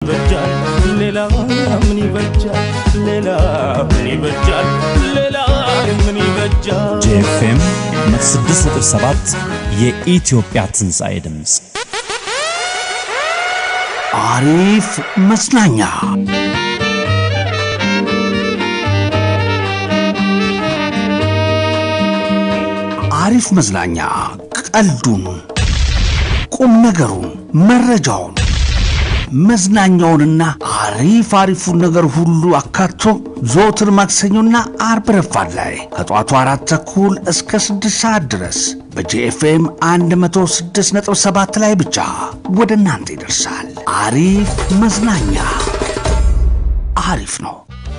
ይበጃል ሌላ ምን ይበጃል ሌላ ምን ይበጃል ሌላ ምን ይበጃል ጄኤፍኤም 6.7 የኢትዮጵያ ትንሣኤ ድምፅ አሪፍ መዝናኛ አሪፍ መዝናኛ ቀልዱን፣ ቁም ነገሩን፣ መረጃውን፣ መዝናኛውንና አሪፍ አሪፉን ነገር ሁሉ አካቶ ዘወትር ማክሰኞና አርብ ረፋድ ላይ ከጠዋቱ አራት ተኩል እስከ ስድስት ሰዓት ድረስ በጂኤፍኤም 106.7 ላይ ብቻ ወደ እናንተ ይደርሳል። አሪፍ መዝናኛ አሪፍ ነው።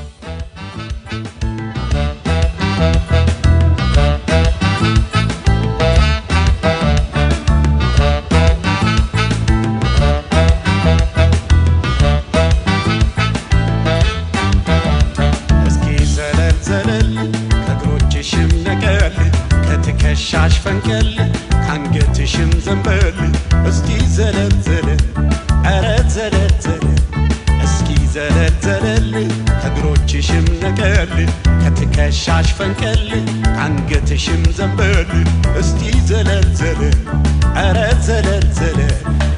እስኪ ዘለል ዘለል ከእግሮችሽም ነቀል ከትከሻሽ ፈንቀል ከአንገትሽም ዘንበል እስኪ ዘለል ዘለል ኧረ ዘለል ዘለል እስኪ ዘለል ዘለል ከእግሮችሽም ነቀል ከትከሻሽ ፈንቀል ከአንገትሽም ዘንበል እስቲ ዘለል ዘለል ኧረ ዘለል ዘለል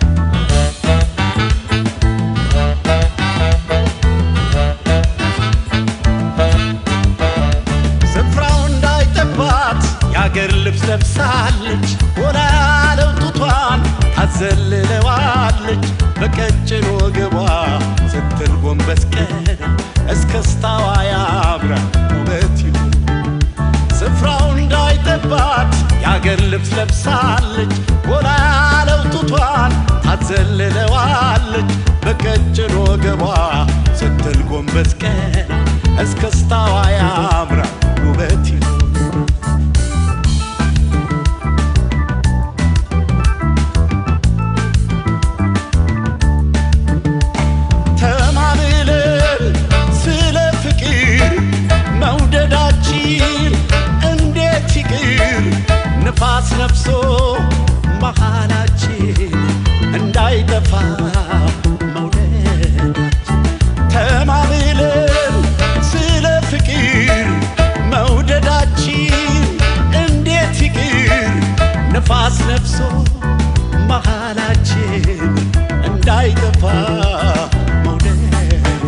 ስፍራው እንዳይጠባት የአገር ልብስ ለብሳለች ሆና ያለው ጡቷን ታዘልለዋለች በቀጭን ወገቧ ስትል ጎንበስ ቀና እስከስታዋ ያምራል ውበት ይሁን ስፍራው እንዳይጠባት የአገር ልብስ ለብሳለች ሆና ያለው ጡቷን ታዘልለዋለች በቀጭን ወገቧ ስትል ጎንበስ ቀና እስከስታዋ ያምራል ውበት ይሁን ተማምለን ስለ ፍቅር መውደዳችን እንዴት ይቅር ንፋስ ነፍሶ መሃላችን እንዳይጠፋ መውደዳችን ተማምለን ስለ ፍቅር መውደዳችን እንዴት ይቅር ንፋስ ነፍሶ መሃላችን እንዳይጠፋ መውደዳችን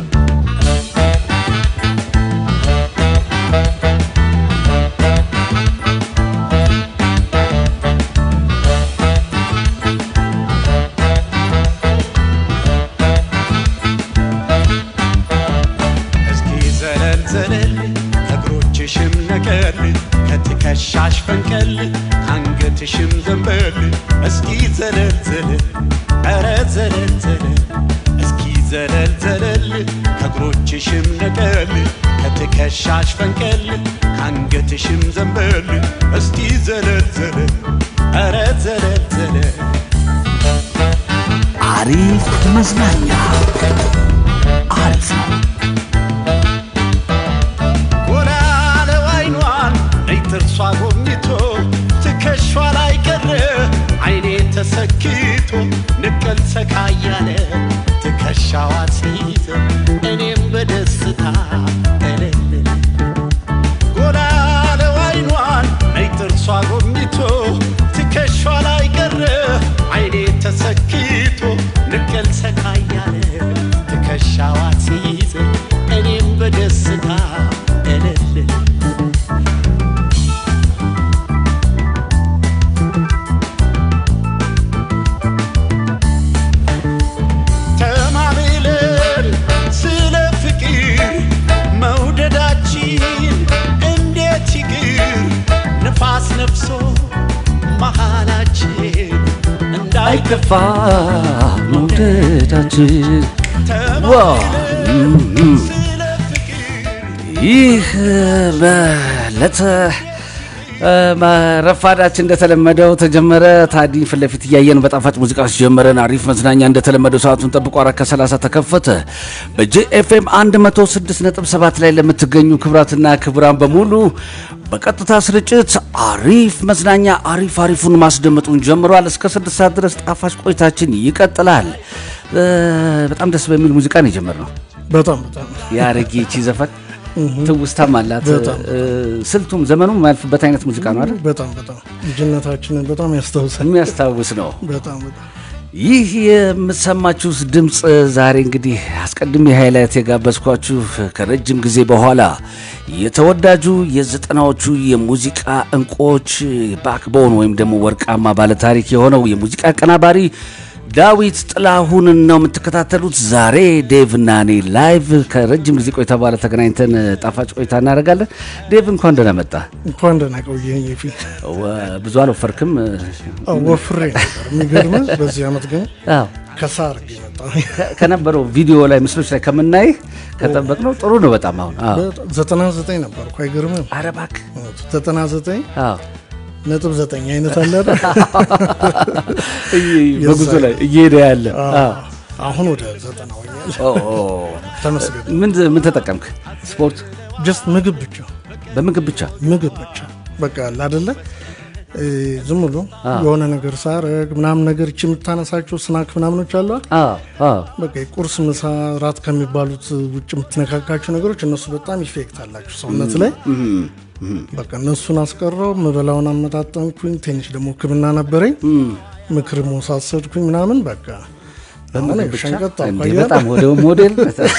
እስኪ ዘለል ዘለል ከእግሮችሽም ነቀል ከትከሻሽ ፈንቀል ከአንገትሽም ዘንበል እስኪ ዘለል ዘለል ኧረ ዘለል ዘለል እስኪ ዘለል ዘለል ከእግሮችሽም ነቀል ከትከሻሽ ፈንቀል ከአንገትሽም ዘንበል እስቲ ዘለል ዘለል ኧረ ዘለል ዘለል አሪፍ መዝናኛ አሪፍ ነው። ጎላ ያለው አይኗን ነይ ጥርሷ ጎብኝቶ ትከሿ ላይ ቀረ አይኔ ተሰክቶ ንቀል ሰካ እያለ ትከሻዋ ሲይዘ እኔም በደስታ እልል ጎላ ያለው አይኗን ነይ ጥርሷ ጎብኝቶ ትከሿ ላይ ቀረ አይኔ ተሰክቶ ንቀል ሰካ እያለ ትከሻዋ ሲይዘ እኔም በደስታ እልል ተማምለን ስለ ፍቅር መውደዳችን እንዴት ይቅር ንፋስ ነፍሶ መሃላችን እንዳይከፋ መውደዳችን ተማምለን ስለ ፍቅር ይህ በዕለተ ረፋዳችን እንደተለመደው ተጀመረ። ታዲ ፊት ለፊት እያየን በጣፋጭ ሙዚቃዎች ጀመረን። አሪፍ መዝናኛ እንደተለመደው ሰዓቱን ጠብቆ አራት ከሰላሳ ተከፈተ። በጄኤፍኤም 106.7 ላይ ለምትገኙ ክብራትና ክብራን በሙሉ በቀጥታ ስርጭት አሪፍ መዝናኛ አሪፍ አሪፉን ማስደመጡን ጀምሯል። እስከ ስድስት ሰዓት ድረስ ጣፋጭ ቆይታችን ይቀጥላል። እ፣ በጣም ደስ በሚል ሙዚቃ ነው የጀመርነው። በጣም በጣም የአረጌ ይቺ ዘፈን ትውስታም አላት። በጣም። እ፣ ስልቱም ዘመኑ የማያልፍበት አይነት ሙዚቃ ነው አይደል? በጣም በጣም ልጅነታችንን በጣም ያስታውሳል። የሚያስታውስ ነው። በጣም በጣም ይህ የምትሰማችሁ ድምፅ ዛሬ እንግዲህ አስቀድሜ ሃይላይት የጋበዝኳችሁ ከረጅም ጊዜ በኋላ የተወዳጁ የዘጠናዎቹ የሙዚቃ እንቁዎች ባክቦን ወይም ደግሞ ወርቃማ ባለታሪክ የሆነው የሙዚቃ አቀናባሪ ዳዊት ጥላሁንን ነው የምትከታተሉት። ዛሬ ዴቭ እና እኔ ላይቭ ከረጅም ጊዜ ቆይታ በኋላ ተገናኝተን ጣፋጭ ቆይታ እናደርጋለን። ዴቭ እንኳን ደህና መጣ። እንኳን ደህና ቆየኝ። የፊ ወ- ብዙ አልወፈርክም? አዎ፣ ወፍሬ ነበር የሚገርምህ። በዚህ ዓመት ግን አዎ ከሳር መጣ። ከ- ከነበረው ቪዲዮ ላይ ምስሎች ላይ ከምናይ ከጠበቅነው ጥሩ ነው በጣም አሁን አዎ። ዘጠና ዘጠኝ ነበር እኮ አይገርምም? ኧረ እባክህ ዘጠና ዘጠኝ አዎ። ነጥብ ዘጠኝ አይነት አለ አይደል? እይ- በጉዞ ላይ እየሄደ ያለ አዎ። አሁን ወደ ዘጠና ሆኛል። ኦ፣ ኦ። ተመስገን። ምን ምን ተጠቀምክ? ስፖርት ጀስት ምግብ ብቻ በምግብ ብቻ ምግብ ብቻ በቃ አለ አይደለ እ፣ ዝም ብሎ የሆነ ነገር ሳረግ ምናምን ነገር እቺ የምታነሳቸው ስናክ ምናምኖች አሉ አይደል? አዎ፣ አዎ። በቃ የቁርስ ምሳ ራት ከሚባሉት ውጭ የምትነካካቸው ነገሮች እነሱ በጣም ኢፌክት አላቸው ሰውነት ላይ በቃ እነሱን አስቀረው ምበላውን አመጣጠንኩኝ ትንሽ ደግሞ ህክምና ነበረኝ ምክር መሳሰድኩኝ ምናምን በቃ አሁን በምግብ ብቻ ሸንቀጥ እንዴ! አልኳያ። በጣም ወደ ሞዴል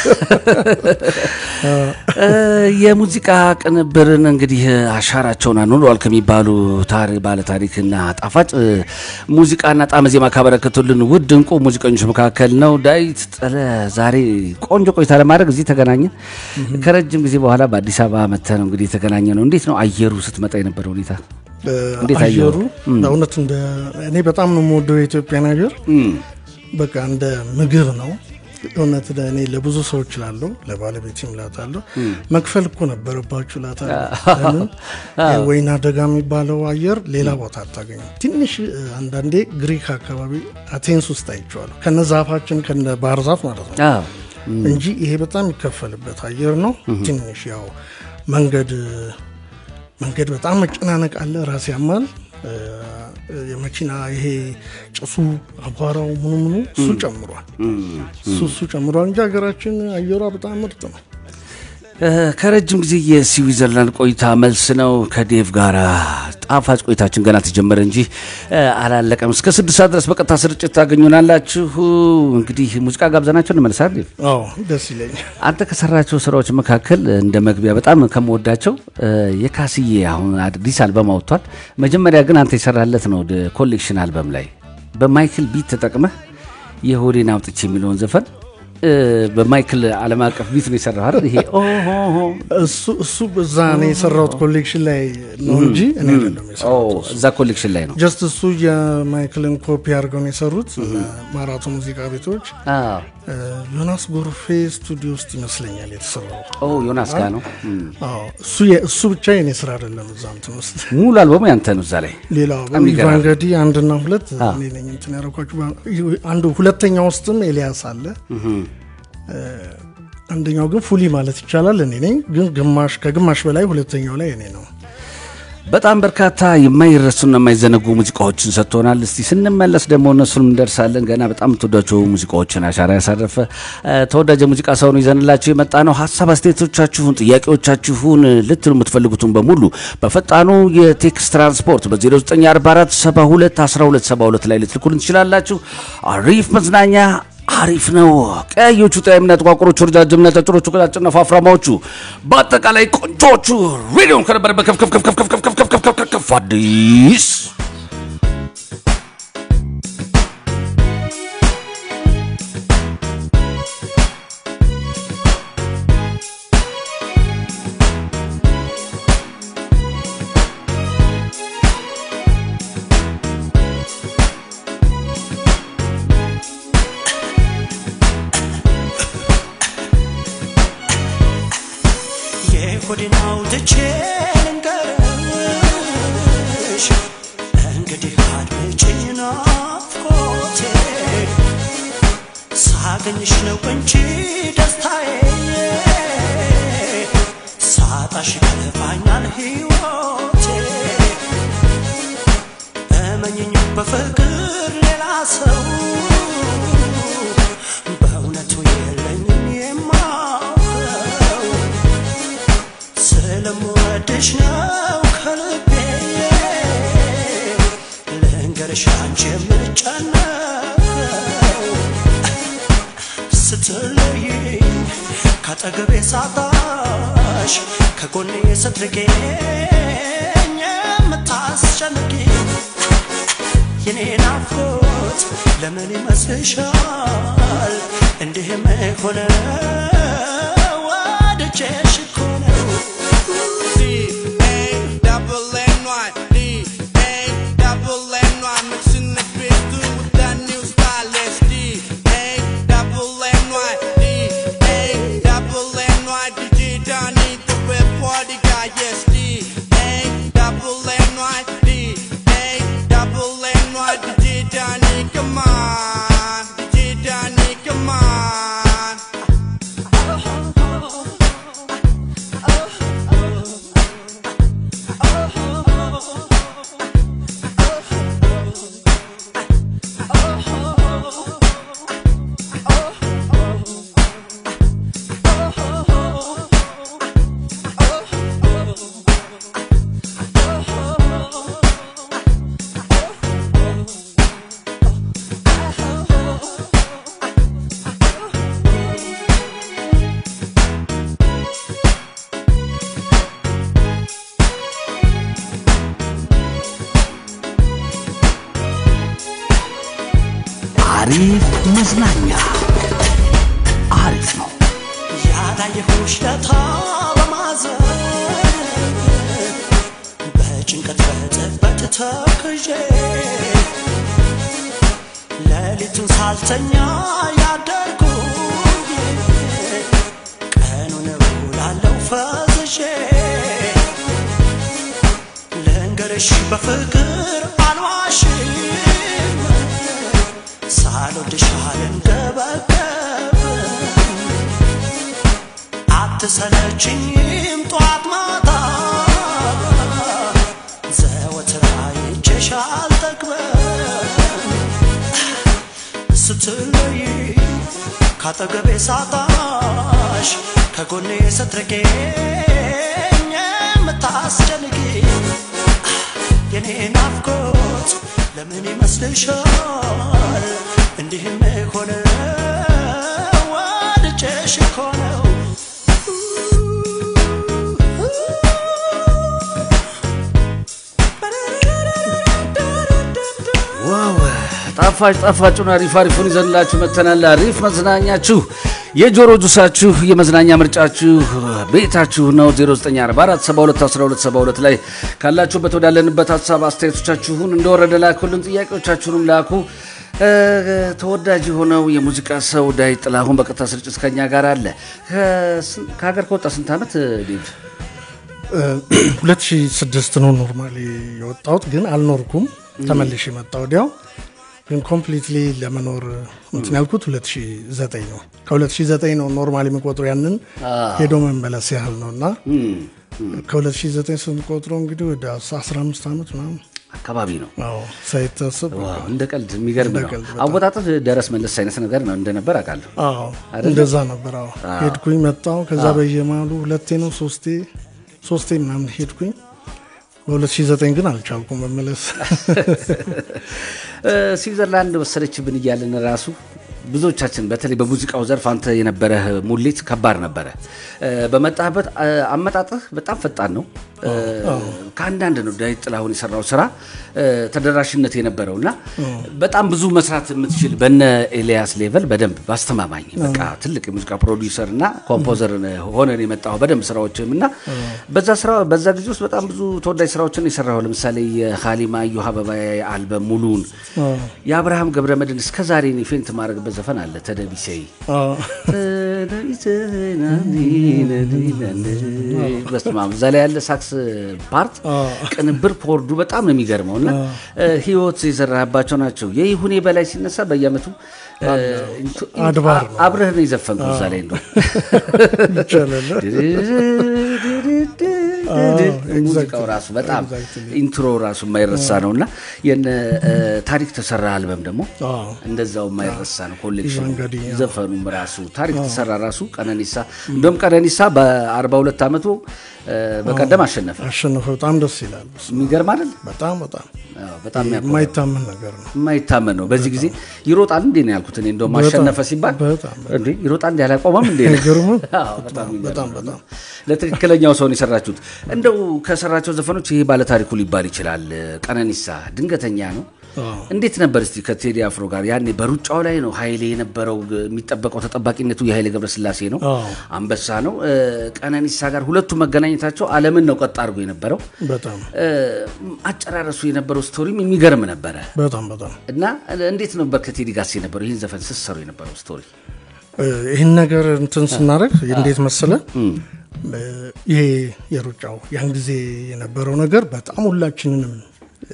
እ፣ የሙዚቃ ቅንብርን እንግዲህ አሻራቸውን አኑረዋል ከሚባሉ ታሪ ባለ ታሪክና ጣፋጭ እ፣ ሙዚቃና ጣዕመ ዜማ ካበረከቱልን ውድ እንቁ ሙዚቀኞች መካከል ነው ዳዊት ጥለ። ዛሬ ቆንጆ ቆይታ ለማድረግ እዚህ ተገናኘን። ከረጅም ጊዜ በኋላ በአዲስ አበባ መጥተህ ነው እንግዲህ የተገናኘ ነው። እንዴት ነው አየሩ ስትመጣ የነበረ ሁኔታ? እ፣ እንዴት አየሁ? አየሩ በእውነት እንደ እኔ በጣም ነው የምወደው የኢትዮጵያን አየር በቃ እንደ ምግብ ነው እውነት እኔ ለብዙ ሰዎች ላለው ለባለቤቴም ላታለሁ መክፈል እኮ ነበረባችሁ ላታለሁ። ለምን ወይና ደጋ የሚባለው አየር ሌላ ቦታ አታገኙም። ትንሽ እ፣ አንዳንዴ ግሪክ አካባቢ አቴንስ ውስጥ አይቼዋለሁ ከነ ዛፋችን ከነ ባህር ዛፍ ማለት ነው አዎ እንጂ ይሄ በጣም የሚከፈልበት አየር ነው። ትንሽ ያው መንገድ መንገድ በጣም መጨናነቅ አለ፣ ራስ ያማል። እ፣ የመኪና ይሄ ጭሱ አቧራው ምኑ ምኑ እሱ ጨምሯል። እሱ እሱ ጨምሯል እንጂ ሀገራችን አየሯ በጣም ምርጥ ነው። እ፣ ከረጅም ጊዜ የስዊዘርላንድ ቆይታ መልስ ነው። ከዴቭ ጋር ጣፋጭ ቆይታችን ገና ተጀመረ እንጂ እ፣ አላለቀም። እስከ ስድስት ሰዓት ድረስ በቀጥታ ስርጭት ታገኙናላችሁ። እንግዲህ ሙዚቃ ጋብዘናቸው እንመልሳል። ዴቭ አዎ ደስ ይለኛል። አንተ ከሰራቸው ስራዎች መካከል እንደ መግቢያ በጣም ከምወዳቸው እ፣ የካስዬ አሁን አዲስ አልበም አውጥቷል። መጀመሪያ ግን አንተ የሰራለት ነው ወደ ኮሌክሽን አልበም ላይ በማይክል ቢት ተጠቅመህ የሆዴን አውጥቼ የሚለውን ዘፈን እ፣ በማይክል ዓለም አቀፍ ቢት ነው የሰራው አይደል? ይሄ ኦሆሆ እሱ እሱ እዛ እኔ የሰራሁት ኮሌክሽን ላይ ነው እንጂ እኔ አይደለም ኦ፣ የሰራሁት። እዛ ኮሌክሽን ላይ ነው። ጀስት እሱ የማይክልን ኮፒ አድርገው ነው የሰሩት ማራቶ ሙዚቃ ቤቶች አዎ። እ፣ ዮናስ ጎርፌ ስቱዲዮ ውስጥ ይመስለኛል የተሰራው። ኦ ዮናስ ጋር ነው። እም። አዎ እሱ የ- እሱ ብቻ የኔ ስራ አይደለም። እዛ እንትን ውስጥ ሙሉ አልበሙ ያንተ ነው እዛ ላይ። ሌላው በጣም ይገርማል። ኢቫንገዲ አንድና ሁለት እኔ ነኝ እንትን ያደረኳቸው። አንዱ ሁለተኛ ውስጥም ኤልያስ አለ። እ፣ አንደኛው ግን ፉሊ ማለት ይቻላል እኔ ነኝ። ግን ግማሽ ከግማሽ በላይ ሁለተኛው ላይ እኔ ነው። በጣም በርካታ የማይረሱና የማይዘነጉ ሙዚቃዎችን ሰጥቶናል። እስቲ ስንመለስ ደግሞ እነሱን እንደርሳለን። ገና በጣም የምትወዳቸው ሙዚቃዎችን አሻራ ያሳረፈ እ፣ ተወዳጅ የሙዚቃ ሰው ነው ይዘንላችሁ የመጣ ነው። ሀሳብ አስተያየቶቻችሁን፣ ጥያቄዎቻችሁን ልትሉ የምትፈልጉትን በሙሉ በፈጣኑ የቴክስት ትራንስፖርት በ0944 72 12 72 ላይ ልትልኩልን ትችላላችሁ። አሪፍ መዝናኛ አሪፍ ነው። ቀያዮቹ ጣይምና ጥቋቁሮቹ፣ ረጃጅምና ጫጭሮቹ፣ ቀጫጭና ፋፍራማዎቹ በአጠቃላይ ቆንጆቹ ሬዲዮን ከነበረበት ከፍ ከፍ ከፍ ከፍ ከፍ ከፍ ከፍ ከፍ ከፍ ከፍ ከፍ አዲስ የሆዴን አውጥቼ ልንገርሽ እንግዲህ አድምጪኝ ናፍቆቴ ሳገኝሽ ነው እንጂ ደስታዬ ሳጣሽ ከፋኛል ሕይወቴ እመኝኝ በፍቅር ሌላ ሰው የምወድሽ ነው ከልቤ ልንገርሽ አንቺ የምጨነቀው ስትለይኝ ካጠገቤ ሳጣሽ ከጎኔ ስትርቄኝ የምታስጨንቂኝ የኔ ናፍቆት ለምን ይመስልሻል እንዲህም ሆነ ወድጄሽ እኮ ነው Come on, DJ Donnie, come on. አሪፍ መዝናኛ አሪፍ ነው። ያላየሁሽ ለታ በማዘን በጭንቀት በጥበት ተክዤ ሌሊቱን ሳልተኛ ያደርጉኝ ቀኑን ውላለው ፈዝዤ ልንገርሽ በፍቅር አልዋሽም ሳልወድሽ አልንገበገብም አትሰለችኝም ጧት ማታ ዘወትር አይቼሽ አልጠግበም ስትለይ ካጠገቤ ሳጣሽ ከጎኔ ስትርቄኝ የምታስጨንቂ የኔ ናፍቆት ለምን ይመስልሻል እንዲህም ሆነ ወድጄሽ እኮ ነው ዋው ጣፋጭ ጣፋጩን አሪፍ አሪፉን ይዘንላችሁ መተናል። አሪፍ መዝናኛችሁ የጆሮ ጁሳችሁ የመዝናኛ ምርጫችሁ ቤታችሁ ነው። 0944721272 ላይ ካላችሁበት ወዳለንበት ሀሳብ አስተያየቶቻችሁን እንደወረደ ላኩልን። ጥያቄዎቻችሁንም ላኩ። እ፣ ተወዳጅ የሆነው የሙዚቃ ሰው ዳዊት ጥላሁን በቀጥታ ስርጭት ከኛ ጋር አለ። ከስን- ከሀገር ከወጣ ስንት ዓመት ዴቭ? 2006 ነው ኖርማሊ የወጣሁት ግን አልኖርኩም ተመልሼ መጣ ወዲያው ግን ኮምፕሊትሊ ለመኖር እንትን ያልኩት 2009 ነው ከ2009 ነው ኖርማሊ የሚቆጥሩ ያንን ሄዶ መመለስ ያህል ነው እና ከ2009 ስንቆጥሮ እንግዲህ ወደ 15 ዓመት ምናምን አካባቢ ነው። አዎ ሳይታሰብ ዋው፣ እንደ ቀልድ የሚገርም እንደ ነው። ቀልድ በጣም። አወጣጥህ ደረስ መለስ አይነት ነገር ነው እንደነበር አውቃለሁ። አዎ አይደለ? እንደዛ ነበር አዎ ሄድኩኝ መጣሁ ከዛ በየማሉ ሁለቴ ነው ሶስቴ ሶስቴ ምናምን ሄድኩኝ በ2009 ግን አልቻልኩም መመለስ እ፣ ስዊዘርላንድ ወሰደችብን እያለን ራሱ ብዙዎቻችን በተለይ በሙዚቃው ዘርፍ አንተ የነበረህ ሙሌት ከባድ ነበረ። እ፣ በመጣህበት እ፣ አመጣጥህ በጣም ፈጣን ነው። እ፣ ከአንዳንድ ነው ዳዊት ጥላሁን የሰራው ስራ እ፣ ተደራሽነት የነበረው እና በጣም ብዙ መስራት የምትችል በነ ኤልያስ ሌቨል በደንብ በአስተማማኝ በቃ ትልቅ የሙዚቃ ፕሮዲውሰር እና ኮምፖዘር ሆነን የመጣው በደንብ ስራዎችም እና በዛ ስራ በዛ ጊዜ ውስጥ በጣም ብዙ ተወዳጅ ስራዎችን የሰራው ለምሳሌ የሀሊማ እዮሃ አበባዬ አልበም ሙሉን የአብርሃም ገብረመድህን እስከ ዛሬ እኔ ፌንት ማድረግበት ዘፈን አለ ተደቢሰይ አዎ በስመ አብ እዛ ላይ ያለ ሳክስ ፓርት ቅንብር ፖርዱ በጣም ነው የሚገርመው እና ህይወት የዘራህባቸው ናቸው። የይሁኔ በላይ ሲነሳ በየአመቱ እ፣ አድባር ነው። አብረህ ነው የዘፈንከው እዛ ላይ እንደው ይቻላል ሙዚቃው ራሱ በጣም ኢንትሮ ራሱ የማይረሳ ነው እና የነ እ፣ ታሪክ ተሰራ አልበም ደግሞ አዎ። እንደዛው የማይረሳ ነው። ኮሌክሽኑ እንግዲህ ዘፈኑም ራሱ ታሪክ ተሰራ ራሱ ቀነኒሳ እንደውም ቀነኒሳ በ42 ዓመቱ እ፣ በቀደም አሸነፈ። አሸነፈ። በጣም ደስ ይላል። የሚገርም አይደል? በጣም በጣም አዎ፣ በጣም የሚያኮራ የማይታመን ነገር ነው። የማይታመን ነው። በዚህ ጊዜ ይሮጣል እንዴ ነው ያልኩት እኔ እንደውም በጣም፣ አሸነፈ ሲባል በጣም፣ እንዴ ይሮጣል እንዴ አላቆመም እንዴ ነው። አይገርምም? አዎ፣ በጣም የሚገርም በጣም ነው። በጣም ለትክክለኛው ሰውን የሰራችሁት እንደው ከሰራቸው ዘፈኖች ይሄ ባለታሪኩ ሊባል ይችላል። ቀነኒሳ ድንገተኛ ነው። አዎ። እንዴት ነበር እስቲ ከቴዲ አፍሮ ጋር ያኔ በሩጫው ላይ ነው ኃይሌ የነበረው የሚጠበቀው ተጠባቂነቱ የኃይሌ ገብረስላሴ ነው፣ አዎ። አንበሳ ነው። እ፣ ቀነኒሳ ጋር ሁለቱ መገናኘታቸው ዓለምን ነው ቀጥ አድርጎ የነበረው። በጣም እ፣ አጨራረሱ የነበረው ስቶሪም የሚገርም ነበረ በጣም በጣም እና እንዴት ነበር ከቴዲ ጋር የነበረው ይህን ዘፈን ስትሰሩ የነበረው ስቶሪ? እ፣ ይህን ነገር እንትን ስናደርግ እንዴት መሰለ እ፣ ይሄ የሩጫው ያን ጊዜ የነበረው ነገር በጣም ሁላችንንም እ፣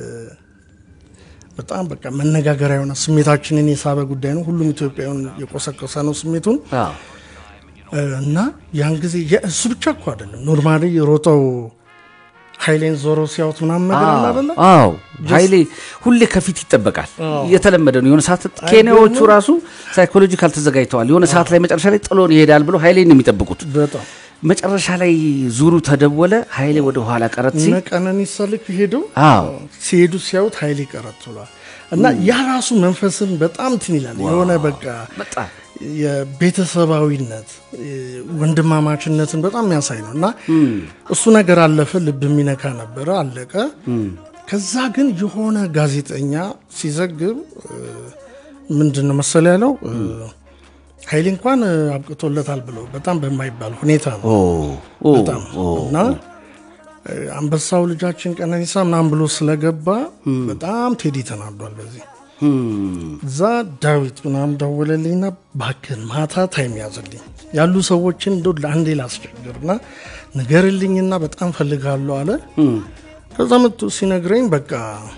በጣም በቃ መነጋገሪያ የሆነ ስሜታችንን የሳበ ጉዳይ ነው። ሁሉም ኢትዮጵያውን የቆሰቆሰ ነው ስሜቱን አዎ እ፣ እና ያን ጊዜ የእሱ ብቻ እኮ አይደለም ኖርማሊ የሮጠው ኃይሌን ዞሮ ሲያዩት ምናምን ነገር አለ አይደለ? አዎ ኃይሌ ሁሌ ከፊት ይጠበቃል። እየተለመደ ነው። የሆነ ሰዓት ኬንያዎቹ ራሱ ሳይኮሎጂካል ተዘጋጅተዋል። የሆነ ሰዓት ላይ መጨረሻ ላይ ጥሎን ይሄዳል ብሎ ኃይሌን ነው የሚጠብቁት። በጣም መጨረሻ ላይ ዙሩ ተደወለ። ኃይሌ ወደ ኋላ ቀረት ሲል እነ ቀነኒሳ ልክ ሄደው አዎ ሲሄዱ ሲያዩት ኃይሌ ቀረት ብሏል። እና ያ ራሱ መንፈስን በጣም እንትን ይላል። የሆነ በቃ በጣም የቤተሰባዊነት ወንድማማችነትን በጣም የሚያሳይ ነው እና እሱ ነገር አለፈ። ልብ የሚነካ ነበረ፣ አለቀ። ከዛ ግን የሆነ ጋዜጠኛ ሲዘግብ እ፣ ምንድን ነው መሰለ ያለው እ፣ ኃይሌ እንኳን እ፣ አብቅቶለታል ብለው በጣም በማይባል ሁኔታ ነው ኦ ኦ በጣም እና እ፣ አንበሳው ልጃችን ቀነኒሳ ምናምን ብሎ ስለገባ በጣም ቴዲ ተናዷል በዚህ እዛ ዳዊት ምናምን ደወለልኝና እባክህን ማታ ታይም ያዘልኝ ያሉ ሰዎችን እንደ ለአንዴ ላስቸግርና ንገርልኝና በጣም ፈልጋለሁ አለ። ከዛ መጥቶ ሲነግረኝ በቃ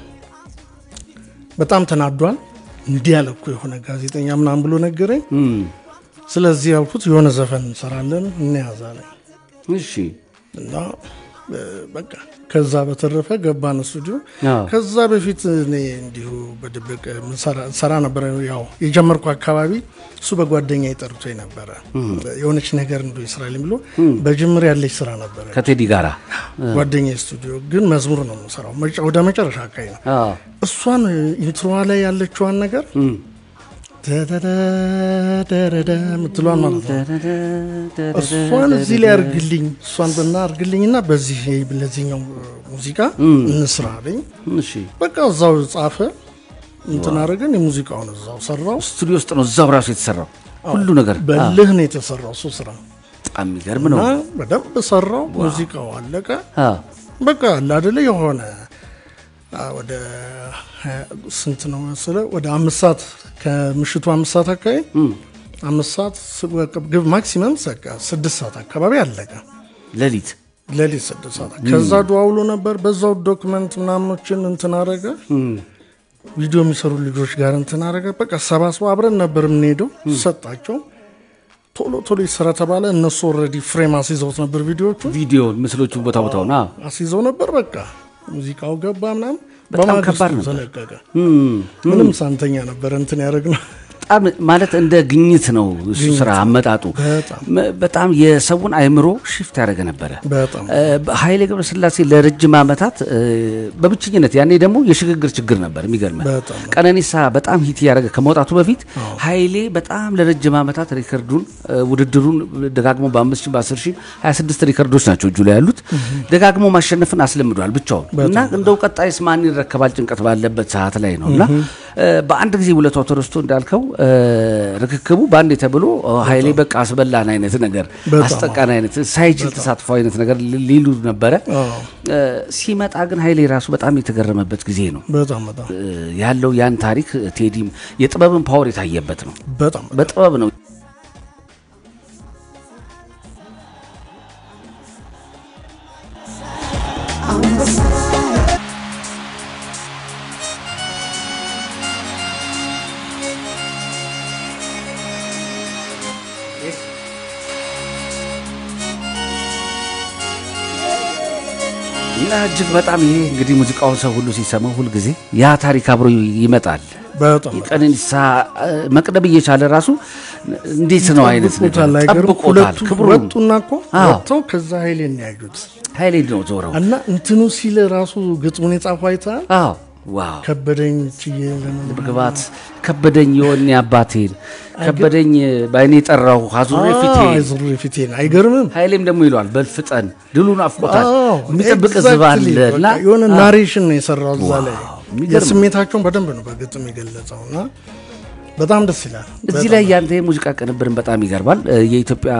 በጣም ተናዷል። እንዲህ ያለ እኮ የሆነ ጋዜጠኛ ምናምን ብሎ ነገረኝ። ስለዚህ ያልኩት የሆነ ዘፈን እንሰራለን እንያዛለን እሺ እና እ፣ በቃ ከዛ በተረፈ ገባን ስቱዲዮ። አዎ። ከዛ በፊት እኔ እንዲሁ በድብቅ ምሰራ- ሰራ ነበረ። ያው የጀመርኩ አካባቢ እሱ በጓደኛ ጠርቶ ነበረ የሆነች ነገር እንዶ ይስራልኝ ብሎ በጅምር ያለች ስራ ነበረ። ከቴዲ ጋራ ጓደኛ ስቱዲዮ ግን መዝሙር ነው የምሰራው መጨ- ወደ መጨረሻ አካባቢ ነው። አዎ እሷን ኢንትሮዋ ላይ ያለችዋን ነገር ደደደደደ የምትለዋን ማለት ነው እሷን እዚህ ላይ አርግልኝ እሷን በና አርግልኝና በዚህ ለዚህኛው ሙዚቃ እንስራ አለኝ። እሺ በቃ እዛው ጻፈ እንትን አደረገን። የሙዚቃውን እዛው ሰራው። ስቱዲዮ ውስጥ ነው እዛው ራሱ የተሰራው ሁሉ ነገር በልህ ነው የተሰራው እሱ ስራ በጣም የሚገርም ነው። እና በደንብ ሰራው። ሙዚቃው አለቀ። አዎ በቃ አለ አይደለ የሆነ አ፣ ወደ ሀያ ስንት ነው መሰለህ ወደ አምስት ሰዓት ከምሽቱ አምስት ሰዓት አካባቢ አምስት ሰዓት ስ- በቃ ግብ ማክሲመም በቃ ስድስት ሰዓት አካባቢ አለቀ። ሌሊት ሌሊት ስድስት ሰዓት ከዛ ደዋውሎ ነበር። በዛው ዶክመንት ምናምኖችን እንትን አረገ። ቪዲዮ የሚሰሩ ልጆች ጋር እንትን አረገ። በቃ ሰባስበው አብረን ነበር የምንሄደው። ሰጣቸው ቶሎ ቶሎ ይሰራ ተባለ። እነሱ ኦልሬዲ ፍሬም አስይዘውት ነበር ቪዲዮቹ ቪዲዮን ምስሎቹ ቦታ ቦታውን አዎ አስይዘው ነበር። በቃ ሙዚቃው ገባ ምናምን በጣም በማግስቱ ከባድ ነበር። ተለቀቀ። ምንም ሳንተኛ ነበር እንትን ያደረግነው። በጣም ማለት እንደ ግኝት ነው እሱ ስራ አመጣጡ በጣም መ- በጣም የሰውን አእምሮ ሽፍት ያደረገ ነበረ። በጣም እ፣ ኃይሌ ገብረስላሴ ለረጅም ዓመታት እ፣ በብቸኝነት ያኔ ደግሞ የሽግግር ችግር ነበር። የሚገርመ በጣም ቀነኒሳ በጣም ሂት ያደረገ ከመውጣቱ በፊት ኃይሌ በጣም ለረጅም ዓመታት ሪከርዱን እ፣ ውድድሩን ደጋግሞ በአምስት ሺህ በአስር ሺህ ሀያ ስድስት ሪከርዶች ናቸው እጁ ላይ ያሉት ደጋግሞ ማሸነፍን አስለምዷል ብቻውን እና እንደው ቀጣይስ ማን ይረከባል ጭንቀት ባለበት ሰዓት ላይ ነው እና እ፣ በአንድ ጊዜ ውለታው ተረስቶ እንዳልከው እ፣ ርክክቡ በአንድ ተብሎ እ፣ ኃይሌ በቃ አስበላን አይነት ነገር በጣም አስጠቃን አይነት ሳይችል ተሳትፎ አይነት ነገር ሊ- ሊሉ ነበረ። አዎ። እ፣ ሲመጣ ግን ኃይሌ ራሱ በጣም የተገረመበት ጊዜ ነው በጣም በጣም እ፣ ያለው ያን ታሪክ ቴዲም የጥበብን ፓወር የታየበት ነው። በጣም በጥበብ ነው እና እጅግ በጣም ይሄ እንግዲህ ሙዚቃውን ሰው ሁሉ ሲሰማው ሁልጊዜ ያ ታሪክ አብሮ ይመጣል። በጣም ቀነኒሳ እ፣ መቅደም እየቻለ ራሱ እንዴት ነው አይነት ነገር ጠብቆታል። አይገርም? ጠብቆታል። ሁለቱ ክብሩ ወጡና እኮ አዎ። ወጥተው ከዛ ኃይሌን ነው ያዩት ኃይሌ ነው ዞረው። እና እንትኑ ሲል ራሱ ግጥሙን የጻፈው አይተሃል? አዎ ዋው ከበደኝ ችዬ ለምን ግባት ከበደኝ የወኔ አባቴን ከበደኝ በአይኔ ጠራሁ አዙሬ ፊቴን ዙሩ ፊቴን አይገርምም? ኃይሌም ደግሞ ይለዋል በልፍጠን ድሉን አፍቆታል አዎ፣ የሚጠብቅ ህዝብ አለ exactly። እና በቃ የሆነ ናሬሽን ነው የሰራው እዛ ላይ የሚገርም የስሜታቸውን በደንብ ነው በግጥም የገለጸው እና በጣም ደስ ይላል። እዚህ ላይ ያንተ የሙዚቃ ቅንብርን በጣም ይገርማል። እ፣ የኢትዮጵያ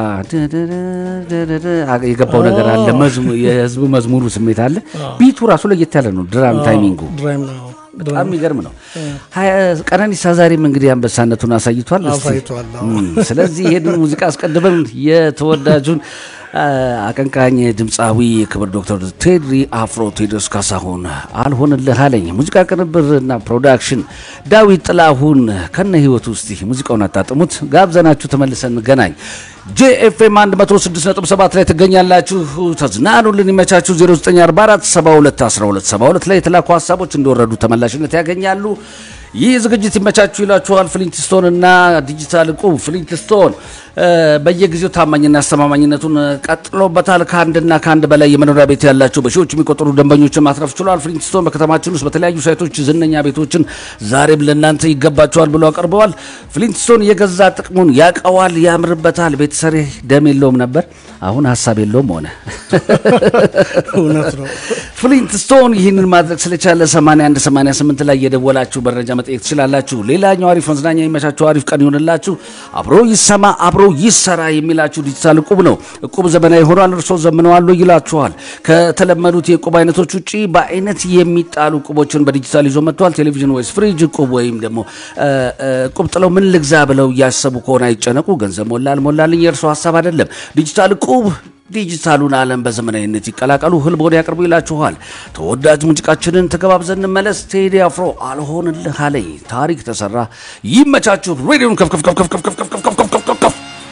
የገባው ነገር አለ፣ መዝሙ- የህዝቡ መዝሙሩ ስሜት አለ። ቢቱ ራሱ ለየት ያለ ነው። ድራም ታይሚንጉ ድራይም ነው በጣም የሚገርም ነው። ሀያ- ቀነኒሳ ዛሬም እንግዲህ አንበሳነቱን አሳይቷል። እስቲ- አሳይቷል። አዎ። እም፣ ስለዚህ ይሄንን ሙዚቃ አስቀድመን የተወዳጁን አ፣ አቀንቃኝ ድምፃዊ ክብር ዶክተር ቴድሪ አፍሮ ቴዎድሮስ ካሳሁን አልሆንልህ አለኝ ሙዚቃ ቅንብርና ፕሮዳክሽን ዳዊት ጥላሁን ከነ ህይወቱ ውስጥ ሙዚቃውን አጣጥሙት ጋብዘናችሁ ተመልሰን እንገናኝ። ጄኤፍኤም 106.7 ላይ ትገኛላችሁ። ተዝናኑልን፣ ይመቻችሁ። 0944 72 12 72 ላይ የተላኩ ሀሳቦች እንደወረዱ ተመላሽነት ያገኛሉ። ይህ ዝግጅት ይመቻችሁ ይላችኋል። ፍሊንትስቶን እና ዲጂታል ዕቁብ ፍሊንትስቶን እ፣ በየጊዜው ታማኝና አስተማማኝነቱን ቀጥሎበታል። ከአንድና ከአንድ በላይ የመኖሪያ ቤት ያላቸው በሺዎች የሚቆጠሩ ደንበኞችን ማትረፍ ችሏል። ፍሊንትስቶን በከተማችን ውስጥ በተለያዩ ሳይቶች ዝነኛ ቤቶችን ዛሬም ለእናንተ ይገባቸዋል ብሎ አቅርበዋል። ፍሊንትስቶን የገዛ ጥቅሙን ያቀዋል፣ ያምርበታል። ቤተሰሬ ደም የለውም ነበር፣ አሁን ሀሳብ የለውም ሆነ። እውነት ነው። ፍሊንትስቶን ይህንን ማድረግ ስለቻለ 81 88 ላይ የደወላችሁ መረጃ መጠየቅ ትችላላችሁ። ሌላኛው አሪፍ መዝናኛ የሚመቻችሁ አሪፍ ቀን ይሆንላችሁ። አብሮ ይሰማ አብሮ ይሰራ የሚላችሁ ዲጂታል እቁብ ነው። እቁብ ዘመናዊ ሆኗል፣ እርሶ ዘምነዋል ይላችኋል። ከተለመዱት የእቁብ አይነቶች ውጭ በአይነት የሚጣሉ እቁቦችን በዲጂታል ይዞ መጥቷል። ቴሌቪዥን ወይስ ፍሪጅ እቁብ ወይም ደግሞ እ፣ እ፣ እቁብ ጥለው ምን ልግዛ ብለው እያሰቡ ከሆነ አይጨነቁ። ገንዘብ ሞላ አልሞላልኝ የእርሶ ሀሳብ አይደለም። ዲጂታል እቁብ ዲጂታሉን ዓለም በዘመናዊነት ይቀላቀሉ፣ ህልቦን ያቅርቡ ይላችኋል። ተወዳጅ ሙዚቃችንን ተገባብዘን እንመለስ። ቴዲ አፍሮ አልሆንልህ አለኝ። ታሪክ ተሰራ። ይመቻችሁ። ሬዲዮን ከፍ ከፍ ከፍ ከፍ ከፍ ከፍ ከፍ ከፍ ከፍ ከፍ ከፍ ከፍ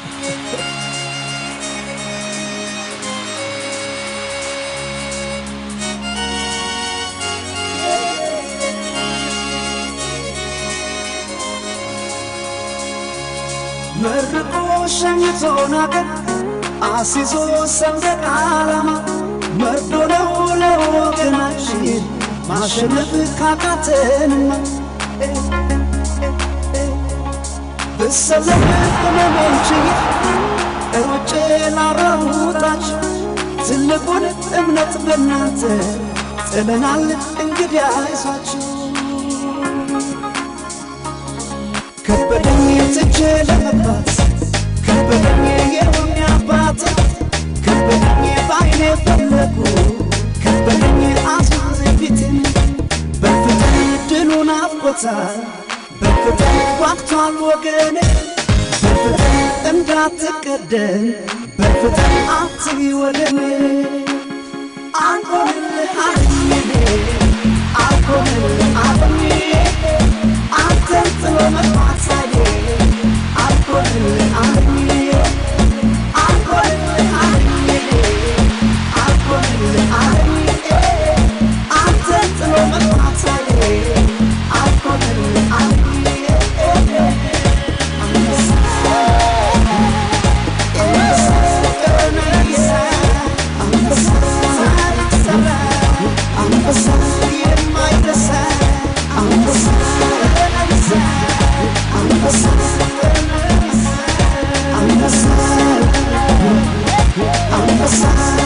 መርቆ ሸኝቶን አገር አሲዞ ሰንደቅ ዓላማ መርዶ ነው ለወገናችን ማሸነፍ ካቃተንማ ብሰለፍ ህመሞችዬ ሩጬ ላራውጣችሁ ትልቁን እምነት በእናንተ ጥለናል እንግዲህ አይዟችሁ ከበደኝ ትቼ ለመግባት ከበደኝ የሆነ አባት ከበደኝ በአይኔ ፈለጉ ከበደኝ አዙር ፊትን በፍቅር ድሉን አፍቆታል በፍቅር ጓግቷል ወገኔ በፍቅር እንዳትቀደም በፍቅር አትይ ወደኔ አልሆንልህ አለኝ አልሆንልህ አለኝ አንተን ጥሎ መግባት ሳይኔ አልሆንልህ አለኝ አልሆንልህ አለኝ አልሆንልህ አለኝ አንተን ጥሎ መግባት ሳይኔ አልሆንልህ አለኝ አንበሳ የማይረሳ አንበሳ አንበሳ አንበሳ አንበሳ